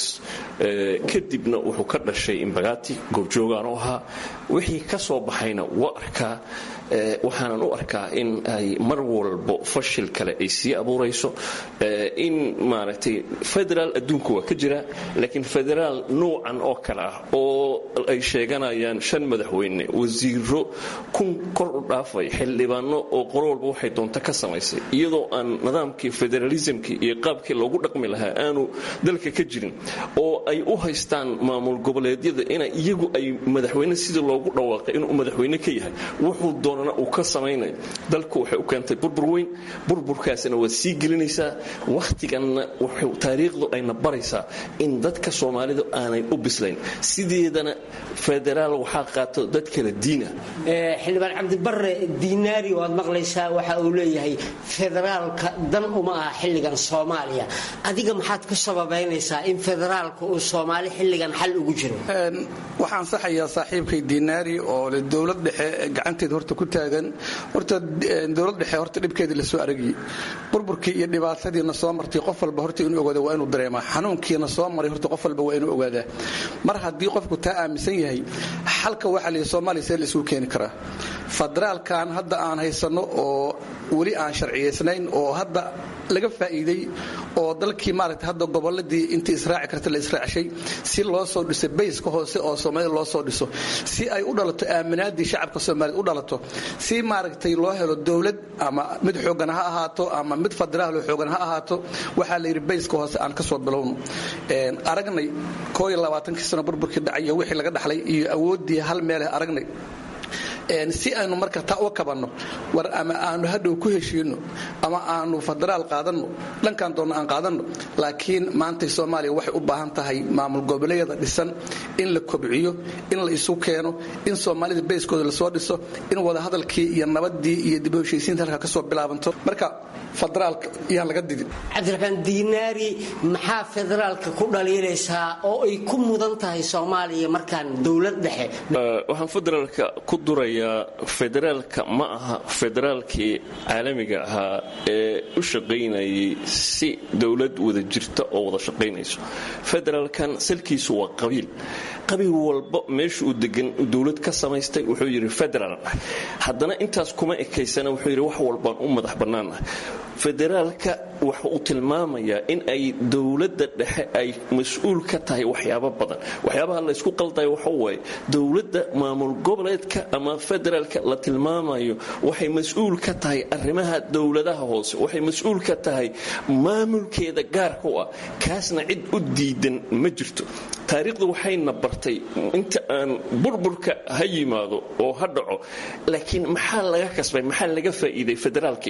kadibna wuxuu ka dhashay imbagati goobjoogaan u ahaa wixii ka soo baxayna waa arkaa waxaanan u arkaa in ay mar walbo fashil kale ay sii abuurayso in maaragtay federaal adduunku waa ka jira laakiin federaal nuucan oo kale ah oo ay sheeganayaan shan madaxweyne wasiiro kun kor u dhaafay xildhibaano oo qolo walba waxay doonta ka samaysay iyadoo aan nidaamkii federalismkii iyo qaabkii loogu dhaqmi lahaa aanu dalka ka jirin oo ay u haystaan maamul goboleedyada ina iyagu ay madaxweyne sidii loogu dhawaaqay inuu madaxweyne ka yahay wuxuu doonana uu ka samaynayo dalku waxay u keentay burbur weyn burburkaasina waa sii gelinaysaa wakhtiganna taariikhdu ayna baraysaa in dadka soomaalidu aanay u bislayn sideedana federaal waxaa qaato dad kala diina xildhibaan cabdibare diinaari waad maqlaysaa waxa uu leeyahay federaalka dan uma aha xilligan soomaaliya adiga maxaad ku sababaynaysaa in federaalka uu soomaali xilligan xal ugu jiro waxaan saxayaa saaxiibkay diinaari oo le dowlad dhexe gacanteeda horta ku taagan horta dowlad dhexe horta dhibkeedii lasoo aragiyey burburkii iyo dhibaatadiina soo martay qof walba horta inuu ogaada waa inuu dareemaa xanuunkiina soo maray horta qof walba waa inuu ogaadaa mar haddii qofku taa aaminsan yahay xalka waxaa la yidhi soomaaliya see la isugu keeni karaa federaalkan hadda aan haysanno oo weli aan sharciyaysnayn oo hadda laga faa'iiday oo dalkii maaragtay hadda goboladii intii israaci karta la israacshay si loo soo dhiso bayska hoose oo soomaalida loo soo dhiso si ay u dhalato aaminaadii shacabka soomaaliyeed u dhalato si maaragtay loo helo dowlad ama mid xoogan ha ahaato ama mid federaal xoogan ha ahaato waxaa la yidhi bayska hoose aan ka soo bilowno aragnay koo iyo labaatankii sano burburkii dhacay iyo wixii laga dhaxlay iyo awooddii hal meeleh aragnay si aynu marka taa u kabanno war ama aanu hadhow ku heshiino ama aanu federaal qaadanno dhankan doonno aan qaadanno laakiin maantay soomaaliya waxay u baahan tahay maamul goboleedyada dhisan in la kobciyo in la isu keeno in soomaalida bayskooda lasoo dhiso in wadahadalkii iyo nabadii iyo dib u heshiisiinta halka kasoo bilaabanto marka federaalka yaan laga didin cabdiraxmaan diinaari maxaa federaalka ku dhaliilaysaa oo ay ku mudan tahay soomaaliya markaan dowlad dhexe waxaan federaalka ku duraya noqonayaa federaalka ma aha federaalkii caalamiga ahaa ee u shaqaynayay si dowlad wada jirta oo wada shaqaynayso federaalkan salkiisu waa qabiil qabiil walba meesha uu degan dowlad ka samaystay wuxuu yidhi federaal ah haddana intaas kuma ekaysana wuxuu yidhi wax walbaan u madax bannaanah federaalka waxa uu tilmaamayaa in ay dowladda dhexe ay mas-uul ka tahay waxyaabo badan waxyaabaha laysku qaldayo waxa waaye dowladda maamul goboleedka ama federaalka la tilmaamayo waxay mas-uul ka tahay arrimaha dowladaha hoose waxay mas-uul ka tahay maamulkeeda gaarka u ah kaasna cid u diidan ma jirto taariikhdu waxayna bartay inta aan burburka ha yimaado oo ha dhaco laakiin maxaa laga kasbay maxaa laga faa'iiday federaalkii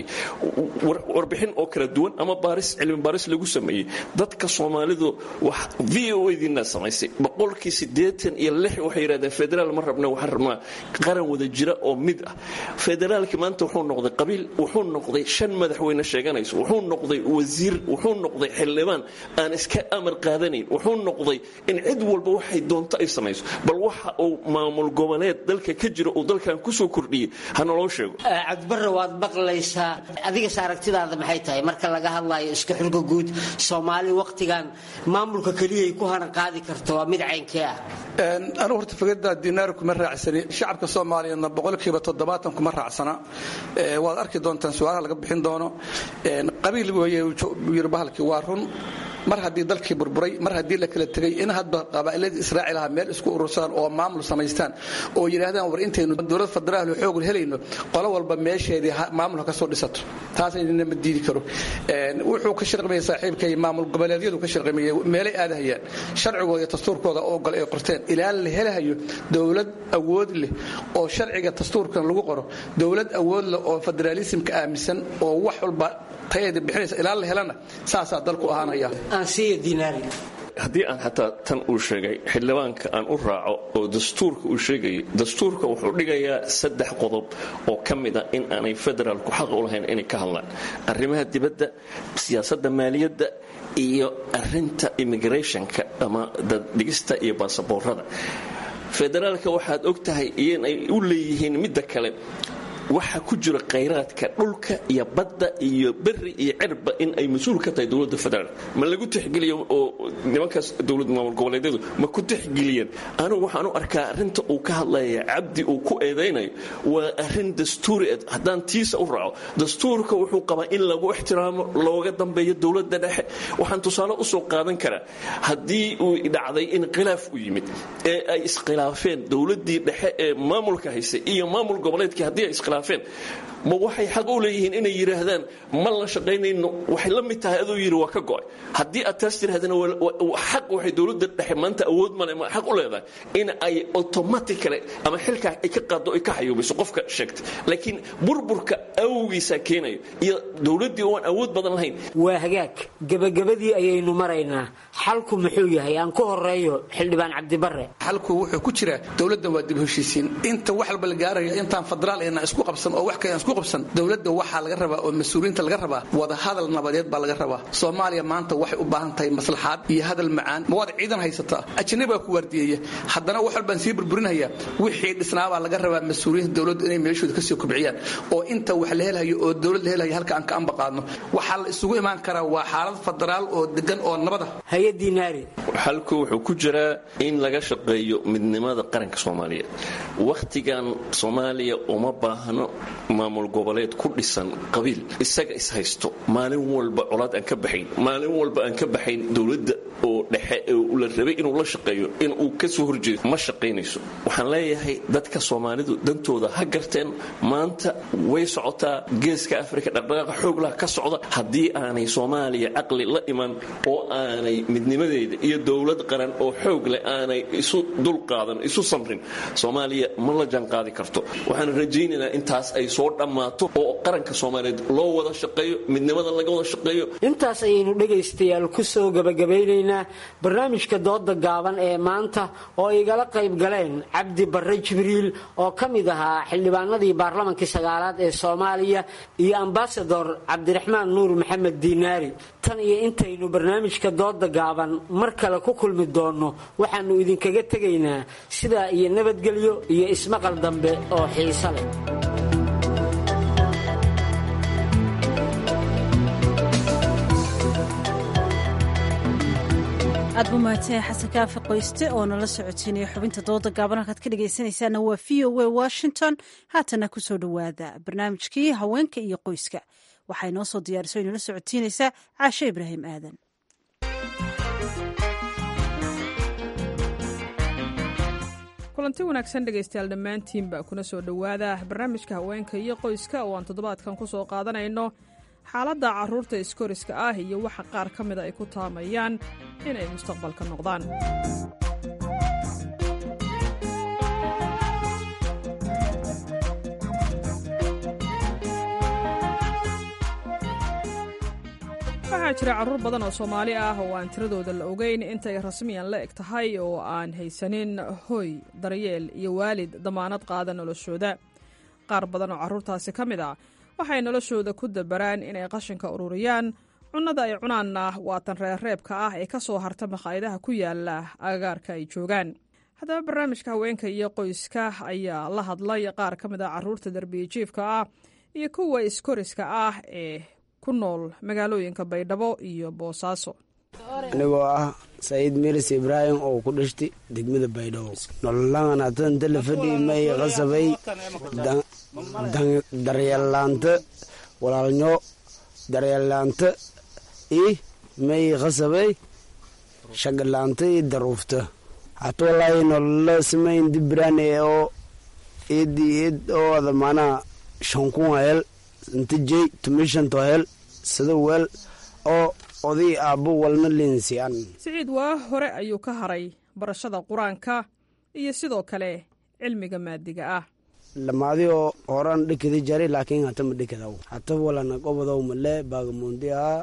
warbixin oo kala duwan ama baaris cilmi baaris lagu sameeyey dadka soomaalidu wax v o diina samaysay boqolkii siddeetan iyo lix waxay yidhahdeen federaal ma rabna waxaan rabnaa qaran wada jira oo mid ah federaalkii maanta wuxuu noqday qabiil wuxuu noqday shan madaxweyne sheeganayso wuxuu noqday wasiir wuxuu noqday xildhibaan aan iska amar qaadanayn wuxuu noqday in cid walba waxay doonto ay samayso bal waxa uu maamul goboleed dalka ka jira uu dalkan kusoo kordhiyey hanaloo sheego cabdibarre waad maqlaysaa adigas aragtidaada maxay tahay marka laga hadlayo iska xulka guud soomaali wakhtigan maamulka keliyay ku hanan qaadi karto waa mid caynkee ah anugu horta fikradda dinaar kuma raacsani shacabka soomaaliyeedna boqolkiiba toddobaatan kuma raacsana waad arki doontaan su-aalaha laga bixin doono qabiil weeye yiri bahalkii waa run mar haddii dalkii burburay mar haddii la kala tegay in hadba qabaa'iladii israaciil aha meel isku urursadaan oo maamul samaystaan oo yidhaahdaan war intaynu dowlad federaal xoog helayno qolo walba meesheedii maamulka ka soo dhisato taasayna ma diidi karo wuxuu ka shirqimaya saaxiibkay maamul goboleedyadu ka shirqimaya meelay aadahayaan sharcigooda iyo dastuurkooda oo gol ay qorteen ilaa la helahayo dowlad awood leh oo sharciga dastuurkan lagu qoro dowlad awood leh oo federaalismka aaminsan oo wax walba tayaeda bixinaysa ilaa la helana saasaa dalku ahaanaya haddii aan xataa tan uu sheegay xildhibaanka aan u raaco oo dastuurka uu sheegayay dastuurka wuxuu dhigayaa saddex qodob oo ka mid a in aanay federaalku xaq u lahayn inay ka hadlaan arrimaha dibadda siyaasadda maaliyadda iyo arinta immigrationka ama daddhigista iyo baasaboorada federaalka waxaad og tahay inay u leeyihiin midda kale waxa ku jira khayraadka dhulka iyo badda iyo beri iyo cirba in ay mas-uul ka tahay dowladda federaal ma lagu tixgeliyo oo nimankaas dowlad maamul goboleedyadu ma ku tixgeliyeen anigu waxaan u arkaa arrinta uu ka hadlaya cabdi uu ku eedaynayo waa arrin dastuuri ed haddaan tiisa u raaco dastuurka wuxuu qabaa in lagu ixtiraamo looga dambeeyo dowladda dhexe waxaan tusaale usoo qaadan karaa haddii uu dhacday in khilaaf u yimid ee ay iskhilaafeen dowladdii dhexe ee maamulka haysay iyo maamul goboleedkii haddii ay iskhilaafeen ma waxay xaq u leeyihiin inay yidhaahdaan ma la shaqaynayno waxay la mid tahay aduu yidhi waa ka go'ay haddii aad taas tirahdana xaq waxay dowladda dhexe maanta awood male ma xaq u leedahay in ay automatically ama xilkaa ay ka qaaddo ay ka xayuubiso qofka sheegtay laakiin burburka awgiisaa keenayo iyo dowladdii oo aan awood badan lahayn waa hagaag gebagabadii ayaynu maraynaa xalku muxuu yahay aan ku horeeyo xildhibaan cabdibarre xalku wuxuu ku jiraa dowladda waa dib heshiisiin inta wax walba la gaarayo intaan federaal ayna isku qabsan oo wax kale aan isku qabsan dowladda waxaa laga rabaa oo mas-uuliyiinta laga rabaa wada hadal nabadeed baa laga rabaa soomaaliya maanta waxay u baahan tahay maslaxaad iyo hadal macaan ma waad ciidan haysataa ajanabigaa ku waardiyeeya haddana wax walbaan sii burburinaya wixii dhisnaabaa laga rabaa mas-uuliyiinta dowladdu inay meeshooda kasii kobciyaan oo inta wax la helayo oo dowlad la helayo halka aan ka ambaqaadno waxaa la isugu imaan karaa waa xaalad federaal oo degan oo nabada xalku wuxuu ku jiraa in laga shaqeeyo midnimada qaranka soomaaliyeed wakhtigan soomaaliya uma baahno maamul goboleed ku dhisan qabiil isaga ishaysto maalin walba colaad aan ka baxayn maalin walba aan ka baxayn dowladda oo dhexe la rabay inuu la shaqeeyo inuu kasoo horjeedo ma shaqaynayso waxaan leeyahay dadka soomaalidu dantooda ha garteen maanta way socotaa geeska afrika dhaqdhaqaaqa xooglaha ka socda haddii aanay soomaaliya caqli la iman oo aanay midnimadeeda iyo dowlad qaran oo xoog leh aanay isu dulqaadan isu samrin soomaaliya ma la jaanqaadi karto waxaan rajaynaynaa intaas ay soo dhammaato oo qaranka soomaaliyeed loo wada shaqeeyo midnimada laga wada shaqeeyo intaas ayaynu dhegaystayaal ku soo gabagabaynaynaa tegaynaa barnaamijka dooda gaaban ee maanta oo igala qayb galeen cabdi barre jibriil oo ka mid ahaa xildhibaanadii baarlamankii sagaalaad ee soomaaliya iyo ambasador cabdiraxmaan nuur maxamed diinaari tan iyo intaynu barnaamijka dooda gaaban mar kale ku kulmi doonno waxaannu idinkaga tegaynaa sidaa iyo nabadgelyo iyo ismaqal dambe oo xiiso leh aad buu mahadsanyahay xasan kaafi qoyste oo nala socodsiinaya xubinta dooda gaaban halkaad ka dhegaysanaysaana waa v o a washington haatana kusoo dhowaada barnaamijkii haweenka iyo qoyska waxay noo soo diyaariso inala socodsiinaysaa caashe ibraahim aadan kulanti wanaagsan dhegaystayaal dhammaantiinba kuna soo dhowaada barnaamijka haweenka iyo qoyska oo aan toddobaadkan ku soo qaadanayno xaaladda carruurta iskoriska ah iyo waxa qaar ka mida ay ku taamayaan inay mustaqbalka noqdaan waxaa jira carruur badan oo soomaali ah oo aan tiradooda la ogeyn intay rasmiyan la eg tahay oo aan haysanin hoy daryeel iyo waalid damaanad qaada noloshooda qaar badan oo carruurtaasi ka mid ah waxay noloshooda ku dabaraan inay qashinka ururiyaan cunnada ay cunaanna waa tan reerreebka ah ee ka soo harta makhaayadaha ku yaala agagaarka ay joogaan haddaba barnaamijka haweenka iyo qoyska ayaa la hadlay qaar ka mid ah carruurta darbiyajiifka ah iyo kuwa iskoriska ah ee ku nool magaalooyinka baydhabo iyo boosaaso anigoo ah saciid miris ibraahim oo ku dhashtay degmada baydhabo nololaan hatanta la fadhi may qasabay daryeellaanta walaalnyo daryeellaanta i may qasabay shagalaanta i daruufta hata walaahi nolola samayn dibiraan oo id id oo ada maanaha shankun hel inta jey tumishanto hel sida weel oo oday aabbo walna linsiyan siciid waa hore ayuu ka haray barashada qur-aanka iyo sidoo kale cilmiga maadiga ah lamaadi oo horan dhikadi jari laakiin hata ma dhikadaw hata walana qobodow male baagamundi aa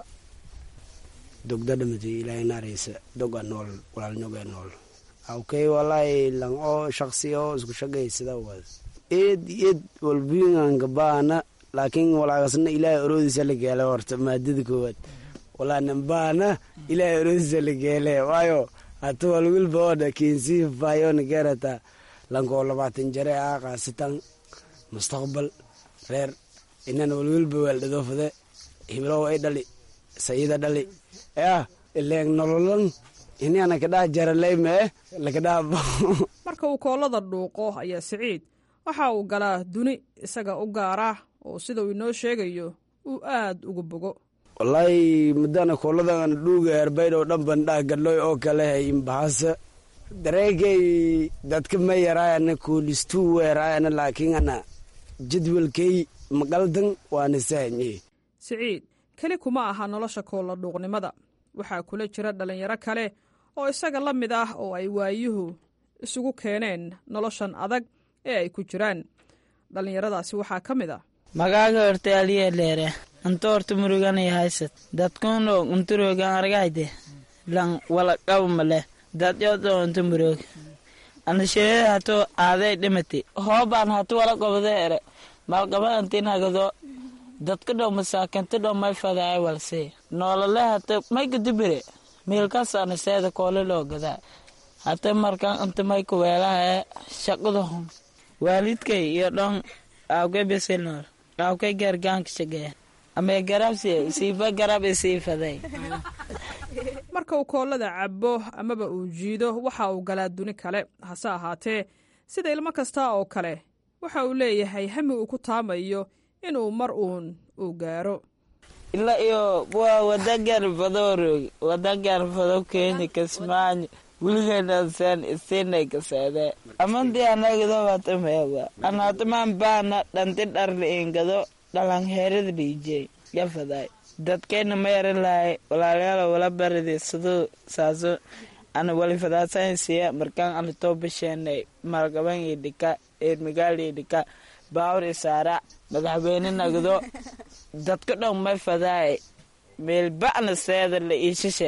dogda dhamati ilaahay naaraysa doga nool walaalnyoga nool awkay walaahi lang oo shaksi oo isku shagaysada wad eed eed walbinganka baana laakiin walaagasna ilaahay oroodiisa la geela horta maadada koowaad walaanambaana ilaahay oroodiisa la geele waayo hata walwilba oodha kinsii faayona geerata lankoo labaatan jare ah qaasitan mustaqbal reer inan walwilba weeldhadoofade hiblow ay dhali sayida dhali yah ileeg nololan inana kadhaa jaraleyme lakadhaa marka uu koolada dhuuqo ayaa siciid waxa uu galaa duni isaga u gaara oo sida uu inoo sheegayo uu aad uga bogo wallaahi mudana kooladan dhuuga herbaydhow dhan bandhaa gadloy oo kale imbahasa dareegay dadka ma yaraayana koolistuu weeraayana laakiin ana jadwalkay maqaldan waana sahanye siciid keli kuma aha nolosha koolla dhuuqnimada waxaa kula jira dhallinyaro kale oo isaga la mid ah oo ay waayuhu isugu keeneen noloshan adag ee ay ku jiraan dhallinyaradaasi waxaa ka mid ah magaaga horta aliye leere anta horta muruganay haysad dadkuno unturogan argayde lan wala qabmale dadyodo unta murog anasheeda hato aaday dhimati hoobaan hatu wala qobde ere malqaba antinagado dadka dhow masaakinta dhow may fadaay walse noolale hata may gadubire miilkas anaseeda koole loo gadaa hata markan inta may kuweelahae shaqada hun waalidkay iyo dhon aawkay beselnool aawkay gargaanka shagee amee garabsi siifa garab isiifaday marka uu koolada cabo amaba uu jiido waxa uu galaa duni kale hase ahaatee sida ilmo kasta oo kale waxa uu leeyahay hami uu ku taamayo inuu mar uun uu gaaro ila iyo waa wadagar badoorog wadagar bado keeni kasmaanyo wiligenasan isinay kaseede amandi anagado watameewa anataman baana dhanti dharli ingado dhalanheerada dhiijey yafaday dadkayna ma yaran lahay walaalayaal wala baridi siduu saaso ana walifadaasansiya markaan ana toobasheenay maalgaban iyo dhika eermigaal iyo dhika baawur isaara madaxweyne nagdo dadka dhan may fadaay meelba'na seeda la iisha sheeg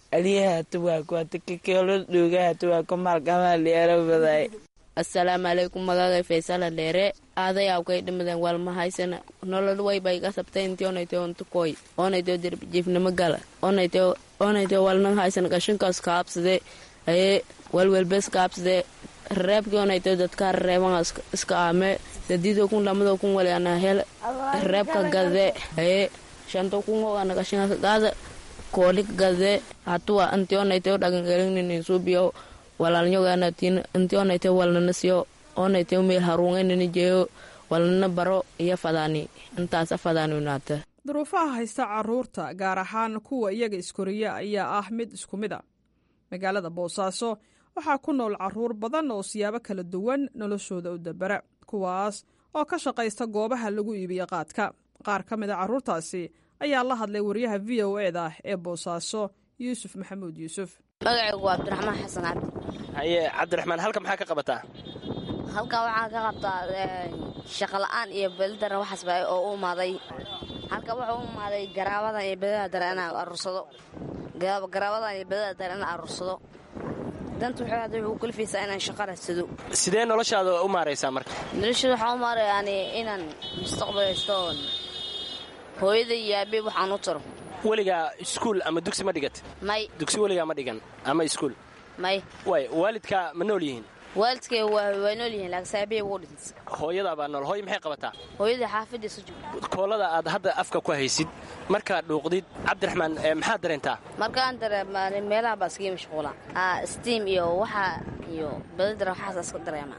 aliyaha tuwaako hata kakelo dhuugaha tuwaako maalkamaa liero baday assalaamu calaykum magagay faysala dheere aadayaw kay dhimadeen walma haysana nolol wayba iga sabtay intii onaytay ontukoy onaytay dirjiifnimo gala onaytay onaytay walna haysan qashinkaas kaabsade aye walwelbes kaabsade reebkii onaytay dadka reeban iska aame dadido kun lamado kun wali ana hel reebka gade aye shanto kun ho ana qashinka gaada koolik gade hatuwa intii onaytay dhagangelinin suubiyo walaalnyogaanatiin intii onaytay walnana siyo onaytay meel haruungaynana jeeyo walnana baro iyo fadaani intaasa fadaani unaata duruufaha haysta caruurta gaar ahaan kuwa iyaga iskoriya ayaa ah mid isku mid a magaalada boosaaso waxaa ku nool caruur badan oo siyaabo kala duwan noloshooda u dabera kuwaas oo ka shaqaysta goobaha lagu iibiyo qaadka qaar ka mid a carruurtaasi ayaa la hadlay wariyaha v o e da ee boosaaso yuusuf maxamuud yuusuf magacaygu waa cabdiraxmaan xasan cabdi haye cabdiraxmaan halka maxaa ka qabataa halkan waxaan ka qabtaa shaqola'aan iyo bedadara waxaasba oo u imaaday halka wuxuu u imaaday garaabadan iyo bedada dare inaan aruursado garaabadan iyo bedada dare inaan aruursado danta wuxuu hadda wuxuu kalifaysaa inaan shaqo radsado sidee noloshaada u maaraysaa marka noloshada waxaan u maaray yani inaan mustaqbal haysto oon hooyada iyo aabe waxaan u taro weligaa iskuul ama dugsi ma dhigat may dugsi weligaa ma dhigan ama iskuul may way waalidkaa ma nool yihiin waalidkay waa nool yihiin laakiin saabiyay ugu dhintay hooyadaa baa nool hooy maxay qabataa hooyadii xaafadiisa joogta koolada aad hadda afka ku haysid markaad dhuuqdid cabdiraxmaan maxaad dareentaa markaan dareema meelaha baa iskaga mashquula steam iyo waxa iyo badadara waxaas iska dareema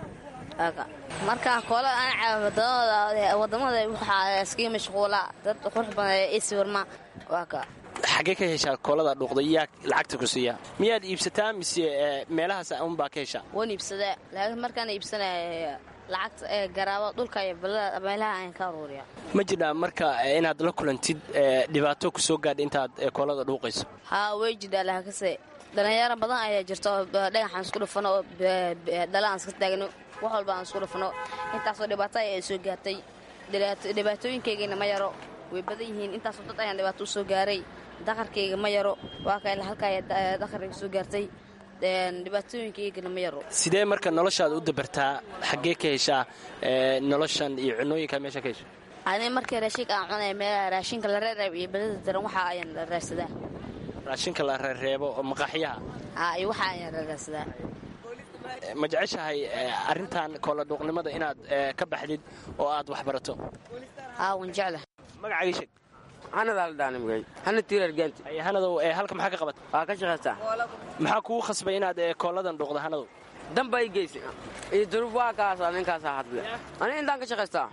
markaan koolada aan wadamada waxaa iskaga mashquula dad qurux badan iswirma waa ka xaggee ka heshaa koolada dhuuqday yaa lacagta ku siiya miyaad iibsataa mise meelahaas unbaa ka heshaa waan iibsadaa laakiin markaan iibsanaya lacagta ee garaabo dhulka iyo meelaha ayaan ka aruuriya ma jirhaa marka inaad la kulantid dhibaato ku soo gaadha intaad koolada dhuuqayso haa way jidhaa laakase dhallinyaro badan ayaa jirta oo dhagaxaan isku dhufano oo dhala aan iska taagno wax walba aan isku dhufano intaasoo dhibaato ayaa soo gaartay dhibaatooyinkaygana ma yaro way badan yihiin intaasoo dad ayaan dhibaato u soo gaaray daqarkayga ma yaro waa ka halkaa daqarkayga soo gaartay dhibaatooyinkaygana ma yaro sidee marka noloshaada u dabartaa xaggee ka heshaa noloshan iyo cunooyinka meesha ka hesha ani markii raashinka aan cunaya meelaha raashinka la reereeb iyo badada daran waxa ayaan raarsadaa raashinka la reereebo oo maqaaxyaha haa iyo waxa ayaan raarsadaa ma jeceshahay arrintan koola dhuuqnimada inaad ka baxdid oo aad wax barato haa waan jecla magacagii sheeg hanadaldhaanimgay hana tiirargaanti hanadow halka maxaa ka qabata waa ka shaqaystaa maxaa kugu khasbay inaad kooladan dhuuqda hanadow damba i geysa iyo duruuf waa kaasa ninkaasaa hadle ani intaan ka shaqaystaa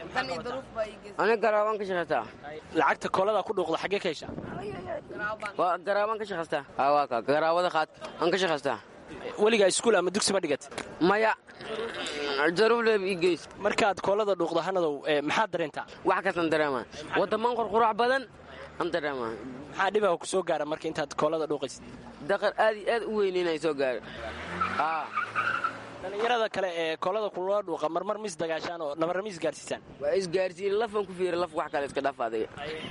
ani garaabaan ka shaqaystaa lacagta koolada ku dhuuqda xaggee ka heshaa waa garaabaan ka shaqaystaa haa waa ka garaawada qaadka aan ka shaqaystaa weligaa iskuul ama dugsi ma dhigat maya jaruufleeb ii geys markaad koolada dhuuqda hanadow maxaad dareentaa wax kastan dareemaa wadaman qurqurac badan aan dareemaa maxaa dhibaha ku soo gaara marka intaad koolada dhuuqaysid daqar aad iyo aad u weynaynay soo gaara dhallinyarada kale ee koolada kulula dhuuqa marmar mis dagaashaan oo nabarra mis gaarsiisaan waa isgaarsiin lafan ku fiira laf wax kale iska dhaaf adiga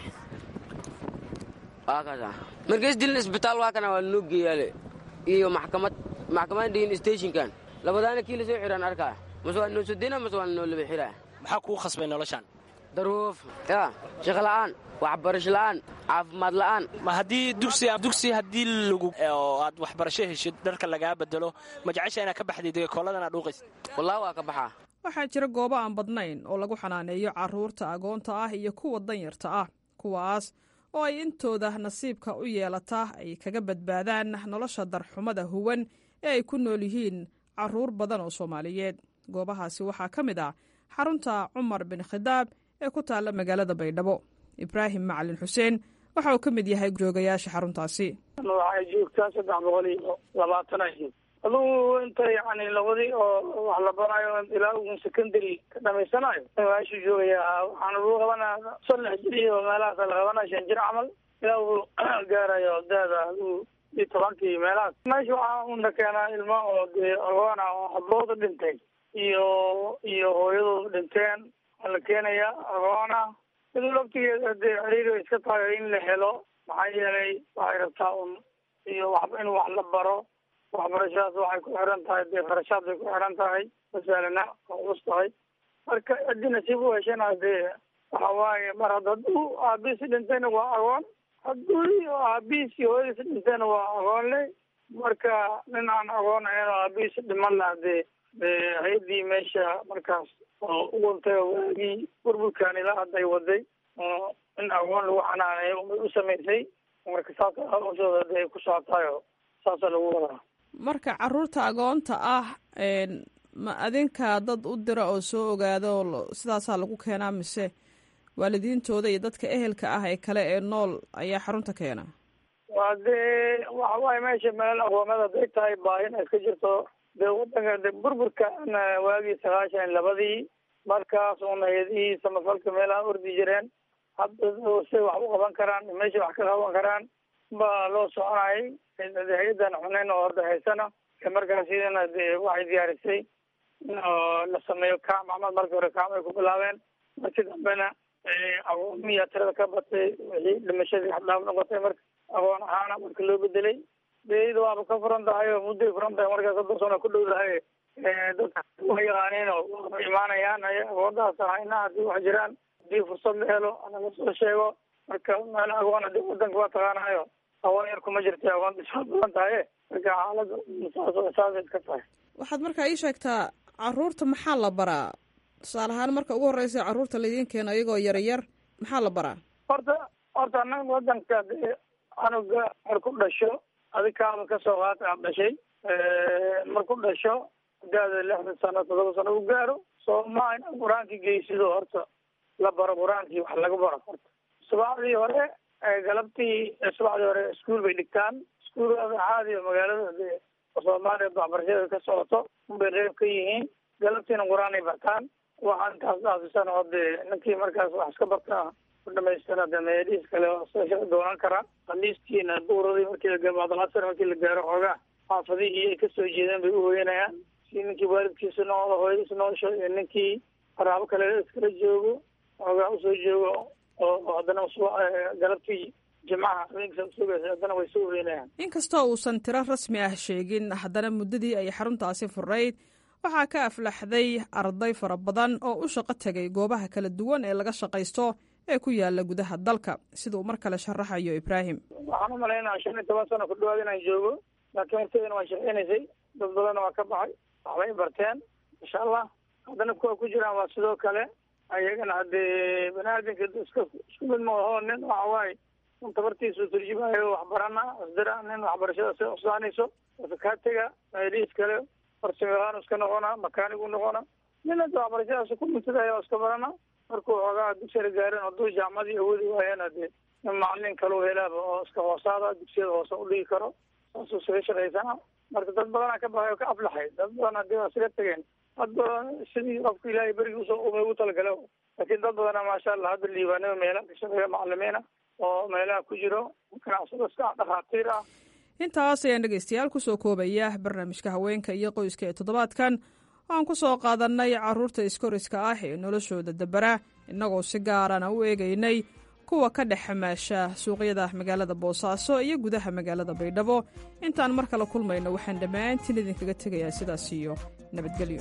waa kaasa marka isdilin isbitaal waa kana waa noo geeyaale iyo maxkamad maxkamad dhihin stationkan labadaana kii la soo xiraan arkaa mase waa noo sodena mase waa noo laba xiraa maxaa kugu khasbay noloshaan daruuf ya shaqo la'aan waxbarasho la'aan caafimaad la'aan ma haddii dugsi dugsi haddii lagu oo aad waxbarasho heshid dharka lagaa bedelo ma jecesha inaad ka baxdid kooladan aad dhuuqaysid wallahi waa ka baxaa waxaa jira goobo aan badnayn oo lagu xanaaneeyo carruurta agoonta ah iyo kuwa danyarta ah kuwaas oo ay intooda nasiibka u yeelataa ay kaga badbaadaan nolosha darxumada huwan ee ay ku nool yihiin carruur badan oo soomaaliyeed goobahaasi waxaa ka mid ah xarunta cumar bin khidaab ee ku taalla magaalada baydhabo ibraahim macalin xuseen waxa uu ka mid yahay joogayaasha xaruntaasi waxay joogtaa saddex boqol iyo labaatan ahayd adugu inta yani labadii oo wax la barayo ilaa ugun secondary ka dhamaysanayo meeshu joogaya waxaan lagu qabanaa saddex jir iyo meelahaas la qabanaya shan jir camal ilaa uu gaarayo daada adigu iyo tobankii meelahaas meesha waxaa una keenaa ilma oo dee agoona oo habooda dhintay iyo iyo hooyadooda dhinteen waa la keenaya agoona iduu laftigeeda dee xiriir iska tahay in la helo maxaa yeelay waxay rabtaa un iyo waxba in wax la baro waxbarashadaas waxay ku xiran tahay dee kharashaad bay ku xiran tahay masalana waa culus tahay marka haddii nasiib u heshana dee waxa waaye mar hadda hadduu aabihiisi dhintayna waa agoon hadduu aabihiisi hooyadiisi dhintayna waa agoon le marka nin aan agoon ahayn oo aabihiisi dhiman laha dee hay-addii meesha markaas oo uguntay oo waagii burburkan ilaa hadda ay waday in agoon lagu xanaaneeyo umay u samaysay marka saas hawshooda dee ay ku socotayo saasa lagu wadaa marka caruurta agoonta ah ma adinka dad u dira oo soo ogaada oo sidaasaa lagu keenaa mise waalidiintooda iyo dadka ehelka ah ee kale ee nool ayaa xarunta keena waa dee waxa waaye meesha meel aqoomada haday tahay baahina iska jirto dee wadanka de burburka waagii sagaashan labadii markaas una hay-adihii samafalka meelaha ordi jireen hadda say wax u qaban karaan meesha wax ka qaban karaan baa loo soconayay hay-adan xuneyn oo hadda haysana markaas iyadana dee waxay diyaarisay in la sameeyo kaam axmed markii hore kaam ay ku bilaabeen markii dambena aqoomiya tirada ka batay wixii dhimashadii xadhaaf noqotay marka aqoon ahaana marka loo bedelay dee iyada waaba ka furan tahay oo mudday furan tahay markaa soddon sano ku dhow tahay dadka wa yaqaaniin oo waaba imaanayaan ay aqoondaas ahayna haddii wax jiraan haddii fursad la helo laga soo sheego marka meel aqoon hadii wadanka waa taqaanayo aqoon yar kuma jirta aqoon dhisaa badan tahay marka xaalada saas saasay iska tahay waxaad markaa ii sheegtaa caruurta maxaa la baraa tusaale ahaan marka ugu horreysa carruurta laidiin keeno iyagoo yaryar maxaa la baraa horta horta anaga wadanka dee anuga marku dhasho adikaaba kasoo qaata aad dhashay marku dhasho hadaada lixdan sano todoba sano u gaaro sooma inaad qur-aankii geysido horta la baro qur-aankii wax laga baro horta subaxdii hore galabtii subaxdii hore iskuol bay dhigtaan iskuol caadi oo magaalada dee soomaaliya waxbarashada ka socoto unbay reeb ka yihiin galabtiina qur-aan ay bartaan waxaa intaas dhaafisana oo dee ninkii markaas wax iska bartaa ku dhamaystana de meelihiis kale oo doonan karaa khamiistiina duuradii markii la gabaadlasar markii la gaaro xoogaa xaafadihii ay kasoo jeedeen bay uhoyanayaan si ninkii waalidkiisa noolo hooyadiis noosho iyo ninkii qaraabo kale iskala joogo xoogaa usoo joogo oo haddana galabtii jimcaha habeenkasa usugaysa haddana way soo hoyanayaan inkastoo uusan tiro rasmi ah sheegin haddana muddadii ay xaruntaasi furayd waxaa ka aflaxday arday fara badan oo u shaqo tegay goobaha kala duwan ee laga shaqaysto ee ku yaala gudaha dalka sida uu mar kale sharaxayo ibraahim waxaan u malaynaa shan iyo toban sano ku dhawaad inaan joogo laakiin horteedana waa shaqeynaysay dad badanna waa ka baxay waxbay barteen insha allah haddana kuwa ku jiraan waa sidoo kale ayagana haddee bani aadamka iska isku mid maaho nin waxa waaye un tabartiisu turjumayo waxbarana asdira nin waxbarashada si usaanayso sakaatega meelihiis kale farsamayaqaan iska noqona makaanigu noqona nin hadda waxbarashadaas ku mintidaya iska barana markuu xoogaa dugsiga gaarin hadduu jaamacadii awoodi waayana dee nin macalin kalau helaaba oo iska hoosaada dugsiyada hoose udhigi karo saasuu isaga shaqaysana marka dad badanaa ka baxay oo ka aflaxay dad badan hadii waa isaga tegeen hadda sidii qofka ilaahay berigii usoo umay ugu talagala laakiin dad badana maasha allah hadda liibaanada meelaha ka shaqeeya macalimiina oo meelaha ku jiro ganacsado iska dhakhaatiir ah intaas ayaan dhegaystayaal kusoo koobaya barnaamijka haweenka iyo qoyska ee toddobaadkan waxaan ku soo qaadannay carruurta iskoriska ah ee noloshooda dabara innagoo si gaarana u eegaynay kuwa ka dhex xamaasha suuqyada magaalada boosaaso iyo gudaha magaalada baydhabo intaan mar kale kulmayno waxaan dhammaantiin idinkaga tegayaa sidaas iyo nabadgelyo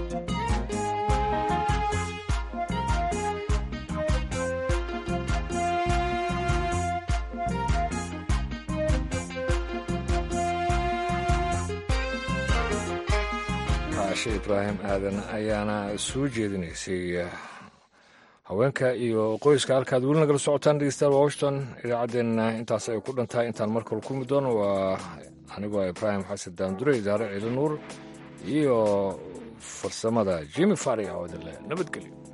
caashe ibraahim aadan ayaana soo jeedinaysay haweenka iyo qoyska halkaad weli nagala socotaan dhegeystayaal washington idaacaddeenna intaas ay ku dhantahay intaan mar kale kulmi doono waa anigoo ibraahim xasan daandure idaare ciili nuur iyo farsamada jimi fari oo idinle nabadgelyo